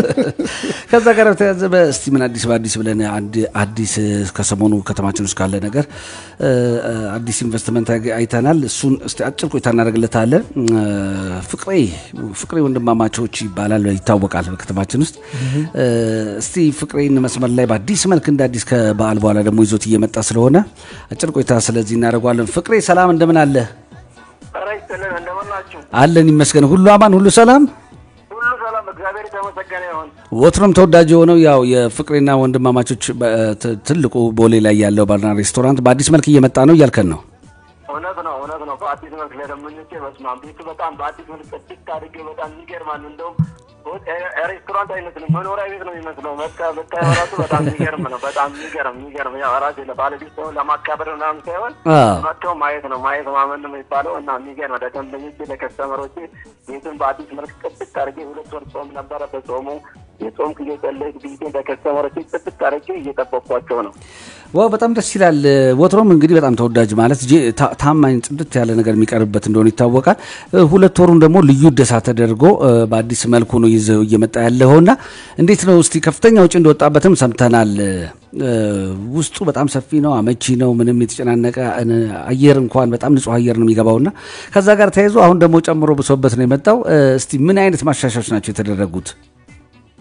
ከዛ ጋር በተያያዘ እስቲ ምን አዲስ በአዲስ ብለን አንድ አዲስ ከሰሞኑ ከተማችን ውስጥ ካለ ነገር እ፣ አዲስ ኢንቨስትመንት አግ- አይተናል። እሱን እስቲ አጭር ቆይታ እናደርግለታለን። እ፣ ፍቅሬ ፍቅሬ ወንድማማቾች ይባላል ይታወቃል በከተማችን ውስጥ እ፣ እስቲ ፍቅሬን መስመር ላይ በአዲስ መልክ እንደ አዲስ ከበዓል በኋላ ደግሞ ይዞት እየመጣ ስለሆነ አጭር ቆይታ ስለዚህ እናደርገዋለን። ፍቅሬ ሰላም እንደምን አለ? ኧረ ይስጥልን እንደምን ናችሁ? አለን ይመስገን። ሁሉ አማን፣ ሁሉ ሰላም። ሁሉ ሰላም፣ እግዚአብሔር የተመሰገነ ይሁን። ወትሮም ተወዳጅ የሆነው ያው የፍቅሬና ወንድማማቾች በ- ት- ትልቁ ቦሌ ላይ ያለው ባርና ሬስቶራንት በአዲስ መልክ እየመጣ ነው እያልከን ነው። እውነት ነው እውነት ነው። በአዲስ መልክ ለደንበኞቼ በስመ አብ ቤቱ በጣም በአዲስ መልክ ጽድት አድርጌ በጣም ይገርማል። እንደውም ሆ- ሬ- ሬስቶራንት አይመስልም መኖሪያ ቤት ነው የሚመስለው። በቃ ብታየው ራሱ በጣም የሚገርም ነው። በጣም የሚገርም የሚገርም ያው ራሴ ለባለቤት ሳይሆን ለማካበር ምናምን ሳይሆን አዎ። መጥተው ማየት ነው ማየት ማመን ነው የሚባለው እና የሚገርም ለደንበኞቼ ለከስተመሮቼ ቤቱን በአዲስ መልክ ጽድት አድርጌ ሁለት ወር ጾም ነበረ። በጾሙ የጾም ጊዜ ጸለይክ ቤቴን ለከስተመሮቼ ጽድት አድርጌ እየጠበቅኳቸው ነው። ዋው በጣም ደስ ይላል። ወትሮም እንግዲህ በጣም ተወዳጅ ማለት ጄ- ታ- ታማኝ ጽድት ያለ ነገር የሚቀርብበት እንደሆነ ይታወቃል። እ፣ ሁለት ወሩን ደግሞ ልዩ እደሳ ተደርጎ እ፣ በአዲስ መልኩ ነው ይዘው እየመጣ ያለውና እንዴት ነው እስቲ ከፍተኛ ውጭ እንደወጣበትም ሰምተናል። እ፣ ውስጡ በጣም ሰፊ ነው፣ አመቺ ነው። ምንም የተጨናነቀ እ፣ አየር እንኳን በጣም ንጹህ አየር ነው የሚገባውና ከዛ ጋር ተያይዞ አሁን ደግሞ ጨምሮ ብሶበት ነው የመጣው። እ፣ እስቲ ምን አይነት ማሻሻዮች ናቸው የተደረጉት?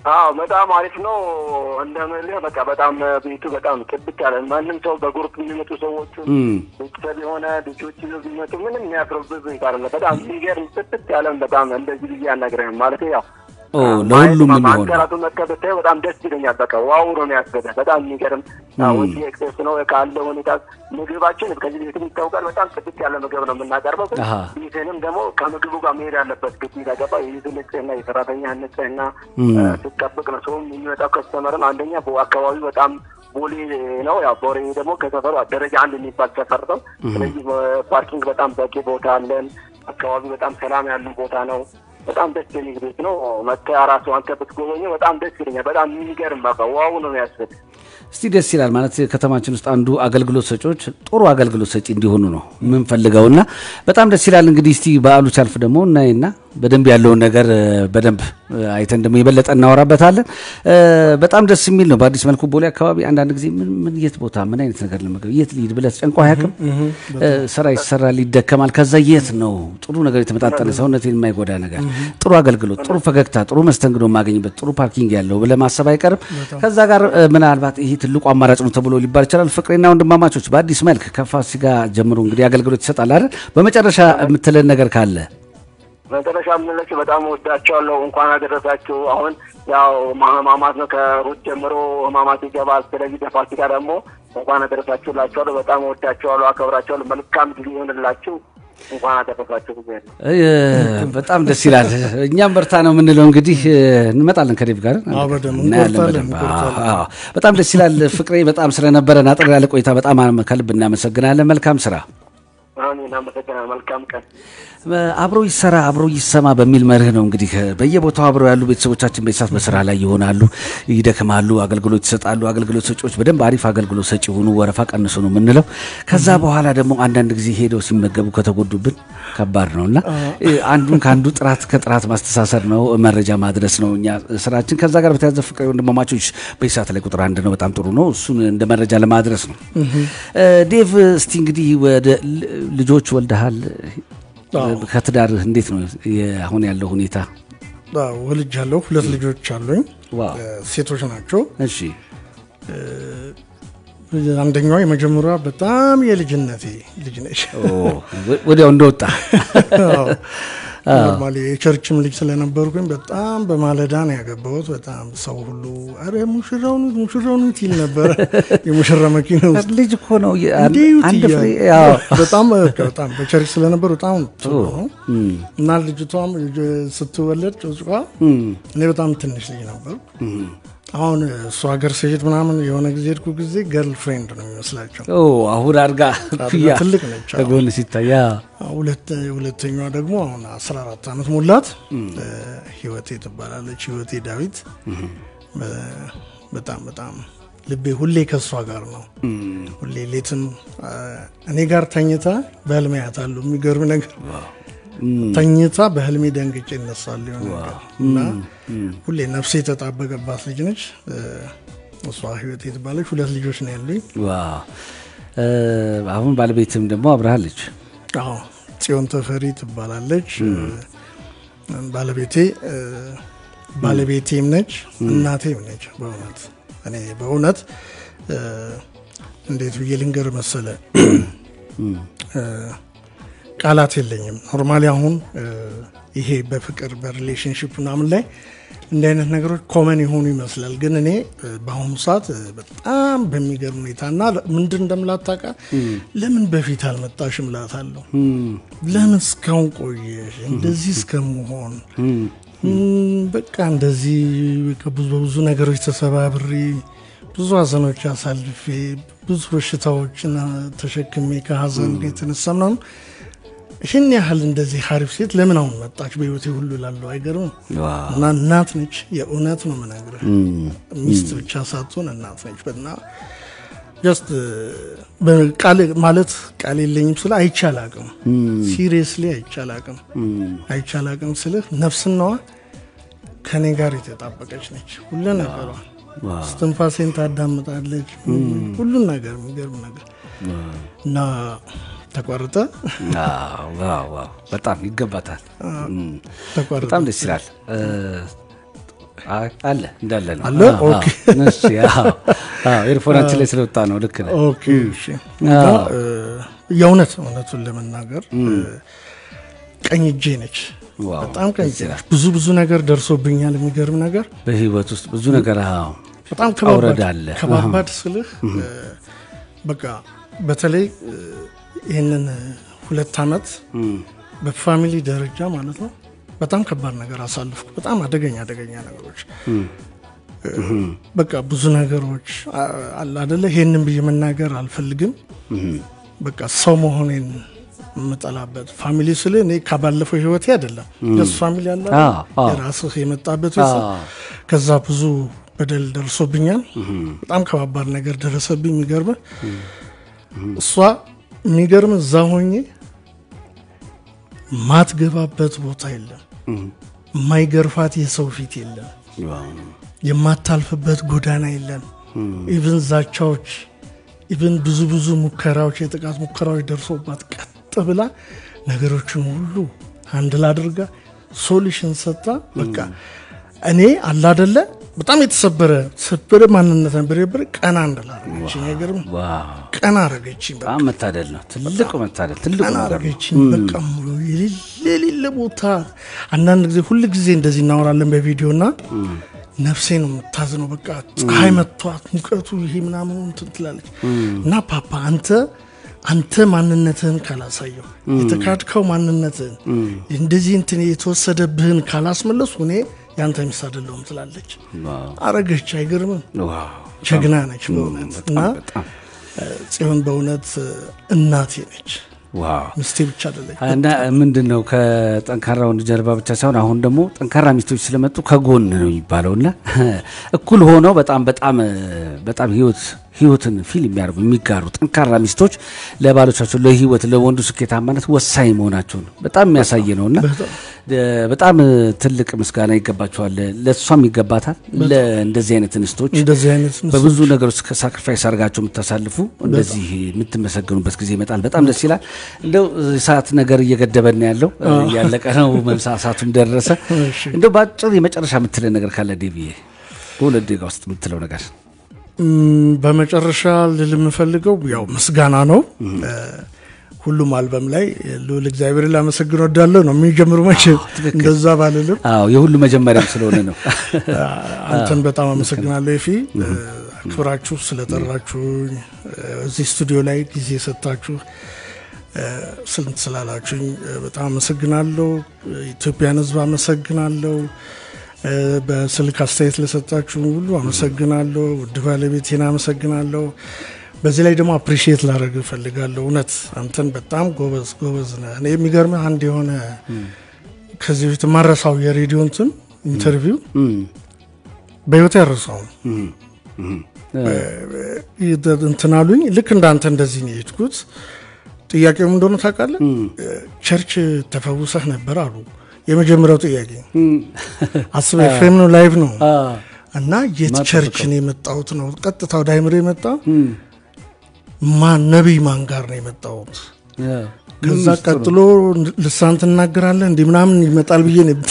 አዎ በጣም አሪፍ ነው። እንደምልህ በቃ በጣም ቤቱ በጣም ጥብቅ ያለ ማንም ሰው በግሩፕ የሚመጡ ሰዎቹ እም። ቤተሰብ የሆነ ልጆች ይዘው ቢመጡ ምንም የሚያፍርብህ ቤት አይደለ። በጣም የሚገርም ጥብቅ ያለን በጣም እንደዚህ ብዬ አናግረህም ማለት ያው ኦ ለሁሉም የሚሆን ነው። ማንከራቱ መጥተህ ብታየው በጣም ደስ ይለኛል። በቃ ዋው ነው የሚያስገደህ። በጣም የሚገርም ወጪ ኤክስፕሬስ ነው ካለው ሁኔታ ምግባችን ከዚህ በፊትም ይታወቃል። በጣም ጥብቅ ያለ ምግብ ነው የምናቀርበው። ግን አሃ። ቤትንም ደግሞ ከምግቡ ጋር መሄድ ያለበት ግዴታ ገባ። የቤቱ ንጽህና፣ የሰራተኛ ንጽህና እም። እ፣ ስትጠብቅ ነው ሰውም የሚመጣው ከስተመርም አንደኛ አካባቢው በጣም ቦሌ ነው። ያው ቦሌ ደግሞ ከሰፈሩ ደረጃ አንድ የሚባል ሰፈር ነው። ስለዚህ ፓርኪንግ በጣም በቂ ቦታ አለን። አካባቢ በጣም ሰላም ያለው ቦታ ነው። በጣም ደስ የሚል ቤት ነው። መተህ ራሱ አንተ ብትጎበኘው በጣም ደስ ይለኛል። በጣም የሚገርም በቃ ዋው ነው የሚያስብል እስቲ ደስ ይላል ማለት ከተማችን ውስጥ አንዱ አገልግሎት ሰጪዎች ጥሩ አገልግሎት ሰጪ እንዲሆኑ ነው የምንፈልገው እና በጣም ደስ ይላል። እንግዲህ እስቲ በዓሉ ሲያልፍ ደግሞ እናይና በደንብ ያለውን ነገር እ፣ በደንብ እ፣ አይተን ደግሞ የበለጠ እናወራበታለን። እ፣ በጣም ደስ የሚል ነው። በአዲስ መልኩ ቦሌ አካባቢ አንዳንድ ጊዜ ምን ምን የት ቦታ ምን አይነት ነገር ለመገብ የት ልሂድ ብለህ ጨንቆ አያውቅም። እ፣ ስራ ይሰራል፣ ይደከማል። ከዛ የት ነው ጥሩ ነገር የተመጣጠነ ሰውነቴን የማይጎዳ ነገር፣ ጥሩ አገልግሎት፣ ጥሩ ፈገግታ፣ ጥሩ መስተንግዶ የማገኝበት ጥሩ ፓርኪንግ ያለው ብለህ ማሰብ አይቀርም። ከዛ ጋር እ፣ ምናልባት ይሄ ትልቁ አማራጭ ነው ተብሎ ሊባል ይችላል። ፍቅሬና ወንድማማቾች በአዲስ መልክ ከፋሲካ ጀምሮ እንግዲህ አገልግሎት ይሰጣል አይደል? በመጨረሻ የምትለን ነገር ካለ መጨረሻ የምንላቸው በጣም ወዳቸዋለሁ። እንኳን አደረሳችሁ። አሁን ያው ህማማት ነው፣ ከሩት ጀምሮ ህማማት ይገባል። ስለዚህ በፋሲካ ደግሞ እንኳን አደረሳችሁ እላቸዋለሁ። በጣም ወዳቸዋለሁ፣ አከብራቸዋለሁ። መልካም ጊዜ ይሆንላችሁ። እንኳን አደረሳችሁ ጊዜ ነው። እ፣ በጣም ደስ ይላል። እኛም በርታ ነው የምንለው። እንግዲህ እ፣ እንመጣለን ከዴቭ ጋር አዎ፣ በደንብ እናያለን እንቆርጣለን፣ በደንብ። እንቆርጣለን። አዎ፣ በጣም ደስ ይላል። ፍቅሬ በጣም ስለነበረን አጠር ያለ ቆይታ በጣም አመ- ከልብ እናመሰግናለን። መልካም ስራ። አሜን። አመሰግናለሁ። መልካም ቀን። አብሮ ይሰራ አብሮ ይሰማ በሚል መርህ ነው እንግዲህ በየቦታው አብረው ያሉ ቤተሰቦቻችን በሳት በስራ ላይ ይሆናሉ፣ ይደክማሉ፣ አገልግሎት ይሰጣሉ። አገልግሎት ሰጪዎች በደንብ አሪፍ አገልግሎት ሰጪ ሆኑ፣ ወረፋ ቀንሱ ነው የምንለው። ከዛ በኋላ ደግሞ አንዳንድ ጊዜ ሄደው ሲመገቡ ከተጎዱብን ከባድ ነው እና አንዱን ከአንዱ ጥራት ከጥራት ማስተሳሰር ነው፣ መረጃ ማድረስ ነው እኛ ስራችን። ከዛ ጋር በተያዘ ፍቅር ወንድማማቾች በሳት ላይ ቁጥር አንድ ነው፣ በጣም ጥሩ ነው። እሱን እንደ መረጃ ለማድረስ ነው። ዴቭ እስቲ እንግዲህ ወደ ል- ልጆች ወልደሃል። ከትዳርህ እንዴት ነው የ- አሁን ያለው ሁኔታ? ወልጅ ያለው ሁለት ልጆች አሉኝ። ዋው። እ፣ ሴቶች ናቸው። እሺ አንደኛዋ የመጀመሪያዋ በጣም የልጅነቴ ልጅ ነች። ወ- ወዲያው እንደወጣ ኖርማሊ የቸርችም ልጅ ስለነበርኩኝ በጣም በማለዳ ነው ያገባሁት። በጣም ሰው ሁሉ አረ ሙሽራው ኑት ሙሽራው ኑት ይል ነበረ። የሙሽራ መኪና ውስጥ ልጅ እኮ ነው የ- እንዴ ይዩት አንድ ፍሬ እያሉ። ያው በጣም በቃ በጣም በቸርች ስለነበር በጣም ጥሩ ነው እና ልጅቷም ልጅ- ስትወለድ ጭጭቋ እኔ በጣም ትንሽ ልጅ ነበር። አሁን እሱ ሀገር ስሄድ ምናምን የሆነ ጊዜ ሄድኩ ጊዜ ገርል ፍሬንድ ነው የሚመስላቸው። ኦ አሁን አድጋ ኩያ ትልቅ ነች። አዎ። ከጎን ሲታያ ሁለት ሁለተኛዋ ደግሞ አሁን 14 ዓመት ሞላት። እ፣ ህይወቴ ትባላለች። ህይወቴ ዳዊት በ- በጣም በጣም ልቤ ሁሌ ከእሷ ጋር ነው። ሁሌ ሌትም እ፣ እኔ ጋር ተኝታ በህልሜ አያታለሁ። የሚገርም ነገር ተኝታ በህልሜ ደንግጬ እነሳለሁ የሆነ ነገር እና ሁሌ ነፍሴ የተጣበቀባት ልጅ ነች። እ፣ እሷ ህይወቴ ትባላለች። ሁለት ልጆች ነው ያሉኝ። ዋው እ፣ አሁን ባለቤትም ደግሞ አብረሃለች። አዎ ጽዮን ተፈሪ ትባላለች። ባለቤቴ እ፣ ባለቤቴም ነች እናቴም ነች። በእውነት እኔ በእውነት እ፣ እንዴት ብዬ ልንገር መሰለ እ፣ ቃላት የለኝም። ኖርማሊ አሁን እ፣ ይሄ በፍቅር በሪሌሽንሽፕ ምናምን ላይ እንዲህ አይነት ነገሮች ኮመን የሆኑ ይመስላል። ግን እኔ እ፣ በአሁኑ ሰዓት እ፣ በጣም በሚገርም ሁኔታ እና ምንድን እንደምላታቃ ለምን በፊት አልመጣሽም እላታለሁ። ለምን እስካሁን ቆየሽ እንደዚህ እስከመሆን እም፣ በቃ እንደዚህ በቃ ብዙ በብዙ ነገሮች ተሰባብሬ ብዙ ሀዘኖች አሳልፌ ብዙ በሽታዎችን ተሸክሜ ከሀዘን የተነሳ ምናምን ይህን ያህል እንደዚህ ሀሪፍ ሴት ለምን አሁን መጣች በህይወቴ ሁሉ ላለው አይገርም። እና እናት ነች፣ የእውነት ነው የምነግርህ። ሚስት ብቻ ሳትሆን እናት ነች። እና ጀስት ቃል ማለት ቃል የለኝም ስለ አይቻላቅም ሲሪየስሊ አይቻላቅም አይቻላቅም ስልህ ነፍስናዋ ከኔ ጋር የተጣበቀች ነች። ሁሉ ነገሯ ስትንፋሴን ታዳምጣለች። ሁሉን ነገር የሚገርም ነገር እና ተቋርጠ ዋው ዋው ዋው፣ በጣም ይገባታል። እም፣ ተቋርጠ በጣም ደስ ይላል። እ፣ አይ፣ አለ እንዳለ ነው አለ? አዎ፣ ኦኬ። አዎ። እሺ፣ አዎ፣ አዎ፣ ኤርፎናችን ላይ ስለወጣ ነው ልክ ነህ ኦኬ እሺ። እና እ፣ የእውነት እውነቱን ለመናገር እ፣ ቀኝ እጄ ነች። ዋው፣ በጣም ቀኝ ደስ እጄ ይላል። ነች። ብዙ ብዙ ነገር ደርሶብኛል። የሚገርም ነገር በህይወት ውስጥ ብዙ ነገር አዎ በጣም አውረድ ከባባድ አለ ከባባድ ስልህ እ፣ በቃ በተለይ እ፣ ይህንን እ፣ ሁለት ዓመት በፋሚሊ ደረጃ ማለት ነው በጣም ከባድ ነገር አሳልፍኩ። በጣም አደገኛ አደገኛ ነገሮች እ፣ በቃ ብዙ ነገሮች አ- አለ አደለ። ይሄንን ብዬ መናገር አልፈልግም። በቃ ሰው መሆኔን የምጠላበት ፋሚሊ ስል እኔ ከባለፈው ህይወቴ አይደለም የሱ ፋሚሊ አለ አይደል? አዎ፣ አዎ። የራስህ የመጣበት ቤተሰብ አዎ። ከዛ ብዙ በደል ደርሶብኛል። በጣም ከባባድ ነገር ደረሰብኝ። የሚገርም እሷ የሚገርም እዛ ሆኜ ማትገባበት ቦታ የለም፣ የማይገርፋት የሰው ፊት የለም፣ የማታልፍበት ጎዳና የለም። ኢቭን ዛቻዎች፣ ኢቭን ብዙ ብዙ ሙከራዎች፣ የጥቃት ሙከራዎች ደርሶባት ቀጥ ብላ ነገሮችን ሁሉ አንድል አድርጋ ሶሉሽን ሰጥታ በቃ እኔ አላደለ በጣም የተሰበረ ሰበረ ማንነት ነበር የነበረ ቀና እንዳላረገችኝ አይገርም ዋው ቀና አረገችኝ በቃ በጣም መታደል ነው ትልቁ መታደል ትልቁ ቀና ነገር ነው አረገችኝ በቃ ሙሉ የሌለ የሌለ ቦታ አንዳንድ ጊዜ ሁል ጊዜ እንደዚህ እናወራለን በቪዲዮ እና ነፍሴ ነው የምታዝነው በቃ ፀሐይ መጥቷት ሙቀቱ ይሄ ምናምኑ እንትን ትላለች እና ፓፓ አንተ አንተ ማንነትህን ካላሳየው የተካድከው ማንነትህን እንደዚህ እንትን የተወሰደብህን ካላስመለሱ እኔ ያንተ ሚስት አይደለሁም ትላለች አረገች አይገርምም ዋው ጀግና ነች በእውነት እና በጣም እ፣ ጽዮን በእውነት እ፣ እናቴ ነች ዋው ሚስቴ ብቻ አይደለች እና ምንድን ነው ከጠንካራ ወንድ ጀርባ ብቻ ሳይሆን አሁን ደግሞ ጠንካራ ሚስቶች ስለመጡ ከጎን ነው የሚባለው እና እኩል ሆነው በጣም በጣም በጣም ህይወት ህይወትን ፊል የሚያደርጉ የሚጋሩ ጠንካራ ሚስቶች ለባሎቻቸው ለህይወት ለወንዱ ስኬታማነት ወሳኝ መሆናቸውን በጣም የሚያሳይ ነው እና በጣም ትልቅ ምስጋና ይገባቸዋል። ለእሷም ይገባታል። ለእንደዚህ አይነት እንስቶች እንደዚህ አይነት ምስሎች በብዙ ነገሮች ሳክሪፋይስ አድርጋቸው የምታሳልፉ እንደዚህ የምትመሰገኑበት ጊዜ ይመጣል። በጣም ደስ ይላል። እንደው ሰዓት ነገር እየገደበን ያለው እያለቀ ነው። መምሳሳቱም ደረሰ። እንደው በአጭር የመጨረሻ የምትለን ነገር ካለ ዴቪዬ፣ በሁለት ደቂቃ ውስጥ የምትለው ነገር ም፣ በመጨረሻ ልል የምፈልገው ያው ምስጋና ነው። እ፣ ሁሉም አልበም ላይ ልዑል እግዚአብሔር ላመሰግን ወዳለሁ ነው የሚጀምሩ መቼ እንደዛ ባልልም አዎ የሁሉ መጀመሪያም ስለሆነ ነው። አንተን በጣም አመሰግናለሁ ኤፊ እ፣ አክብራችሁ ስለጠራችሁኝ እ፣ እዚህ ስቱዲዮ ላይ ጊዜ ሰጥታችሁ እ፣ ስንት ስላላችሁኝ እ፣ በጣም አመሰግናለሁ። ኢትዮጵያን ሕዝብ አመሰግናለሁ። እ፣ በስልክ አስተያየት ለሰጣችሁ ሁሉ አመሰግናለሁ። ውድ ባለቤቴን አመሰግናለሁ። በዚህ ላይ ደግሞ አፕሪሺየት ላደርግ እፈልጋለሁ። እውነት አንተን በጣም ጎበዝ ጎበዝ ነህ። እኔ የሚገርምህ አንድ የሆነ ከዚህ በፊት ማረሳው የሬዲዮ እንትን ኢንተርቪው በህይወት ያረሳው እንትን አሉኝ። ልክ እንዳንተ እንደዚህ ነው የሄድኩት። ጥያቄው ምን እንደሆነ ታውቃለህ? ቸርች ተፈውሰህ ነበር አሉ። የመጀመሪያው ጥያቄ አስበ ኤፍሬም ነው ላይቭ ነው እና የት ቸርች ነው የመጣሁት ነው ቀጥታ ወደ አይምሮ የመጣ ማን ነቢይ ማን ጋር ነው የመጣሁት ከዛ ቀጥሎ ልሳን ትናገራለህ እንዲህ ምናምን ይመጣል ብዬ ነው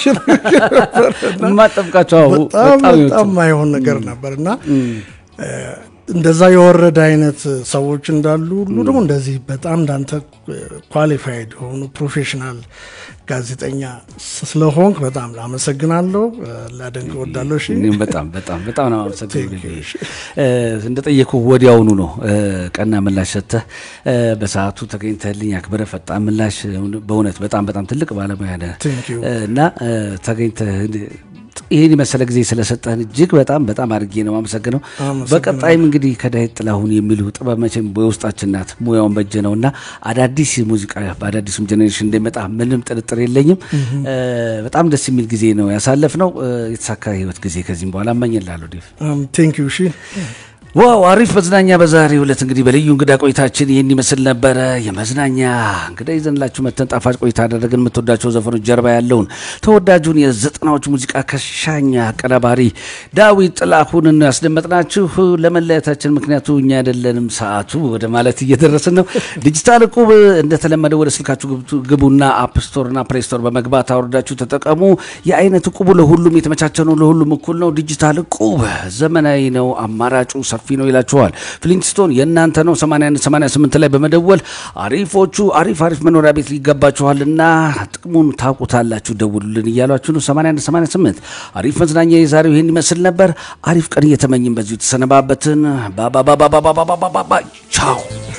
የማጠብቃቸው አዎ፣ በጣም በጣም ይወጡ። በጣም ማይሆን ነገር ነበር እና እንደዛ የወረደ አይነት ሰዎች እንዳሉ ሁሉ ደግሞ እንደዚህ በጣም እንዳንተ ኳሊፋይድ የሆኑ ፕሮፌሽናል ጋዜጠኛ ስለሆንክ በጣም አመሰግናለሁ፣ ላደንቅ እወዳለሁ። እሺ እኔም በጣም በጣም በጣም ነው አመሰግናለሁ። እንደጠየኩ ወዲያውኑ ነው እ፣ ቀና ምላሽ ሰጥተህ እ፣ በሰዓቱ ተገኝተህልኝ አክብረህ ፈጣን ምላሽ በእውነት በጣም በጣም ትልቅ ባለሙያ ነህ Thank you. እ፣ እና እ፣ ተገኝተህ ይህን የመሰለ ጊዜ ስለሰጠህን እጅግ በጣም በጣም አድርጌ ነው አመሰግነው። አመሰግናለሁ። በቀጣይም እንግዲህ ከዳዊት ጥላሁን የሚሉ ጥበብ መቼም በውስጣችን ናት፣ ሙያውን በጀ ነው እና አዳዲስ ሙዚቃ በአዳዲሱም ጀኔሬሽን እንደሚመጣ ምንም ጥርጥር የለኝም። እ፣ በጣም ደስ የሚል ጊዜ ነው ያሳለፍነው። እ፣ የተሳካ ህይወት ጊዜ ከዚህም በኋላ እመኝልሃለሁ ዴቭ። ቴንክ ዩ። እሺ ዋው አሪፍ መዝናኛ በዛሬው ዕለት እንግዲህ በልዩ እንግዳ ቆይታችን ይህን ይመስል ነበረ። የመዝናኛ እንግዳ ይዘንላችሁ መተን ጣፋጭ ቆይታ አደረግን። የምትወዳቸው ዘፈኖች ጀርባ ያለውን ተወዳጁን የዘጠናዎች ሙዚቃ ከሻኛ አቀናባሪ ዳዊት ጥላሁንን ያስደመጥናችሁ። ለመለያየታችን ምክንያቱ እኛ አይደለንም ሰዓቱ ወደ ማለት እየደረስን ነው። ዲጂታል ዕቁብ እንደተለመደው ወደ ስልካችሁ ግቡ- ግቡና አፕ ስቶርና ፕሌይ ስቶር በመግባት አውርዳችሁ ተጠቀሙ። የአይነት ዕቁቡ ለሁሉም የተመቻቸ ነው፣ ለሁሉም እኩል ነው። ዲጂታል ዕቁብ ዘመናዊ ነው፣ አማራጩ ሰፊ ነው ይላችኋል። ፍሊንትስቶን የእናንተ ነው። 81 88 ላይ በመደወል አሪፎቹ አሪፍ አሪፍ መኖሪያ ቤት ሊገባችኋልና ጥቅሙን ታውቁታላችሁ፣ ደውሉልን እያሏችሁ ነው። 81 88 አሪፍ መዝናኛ የዛሬው ይህን ይመስል ነበር። አሪፍ ቀን እየተመኝን በዚሁ ተሰነባበትን። ባባባባባባባባ ቻው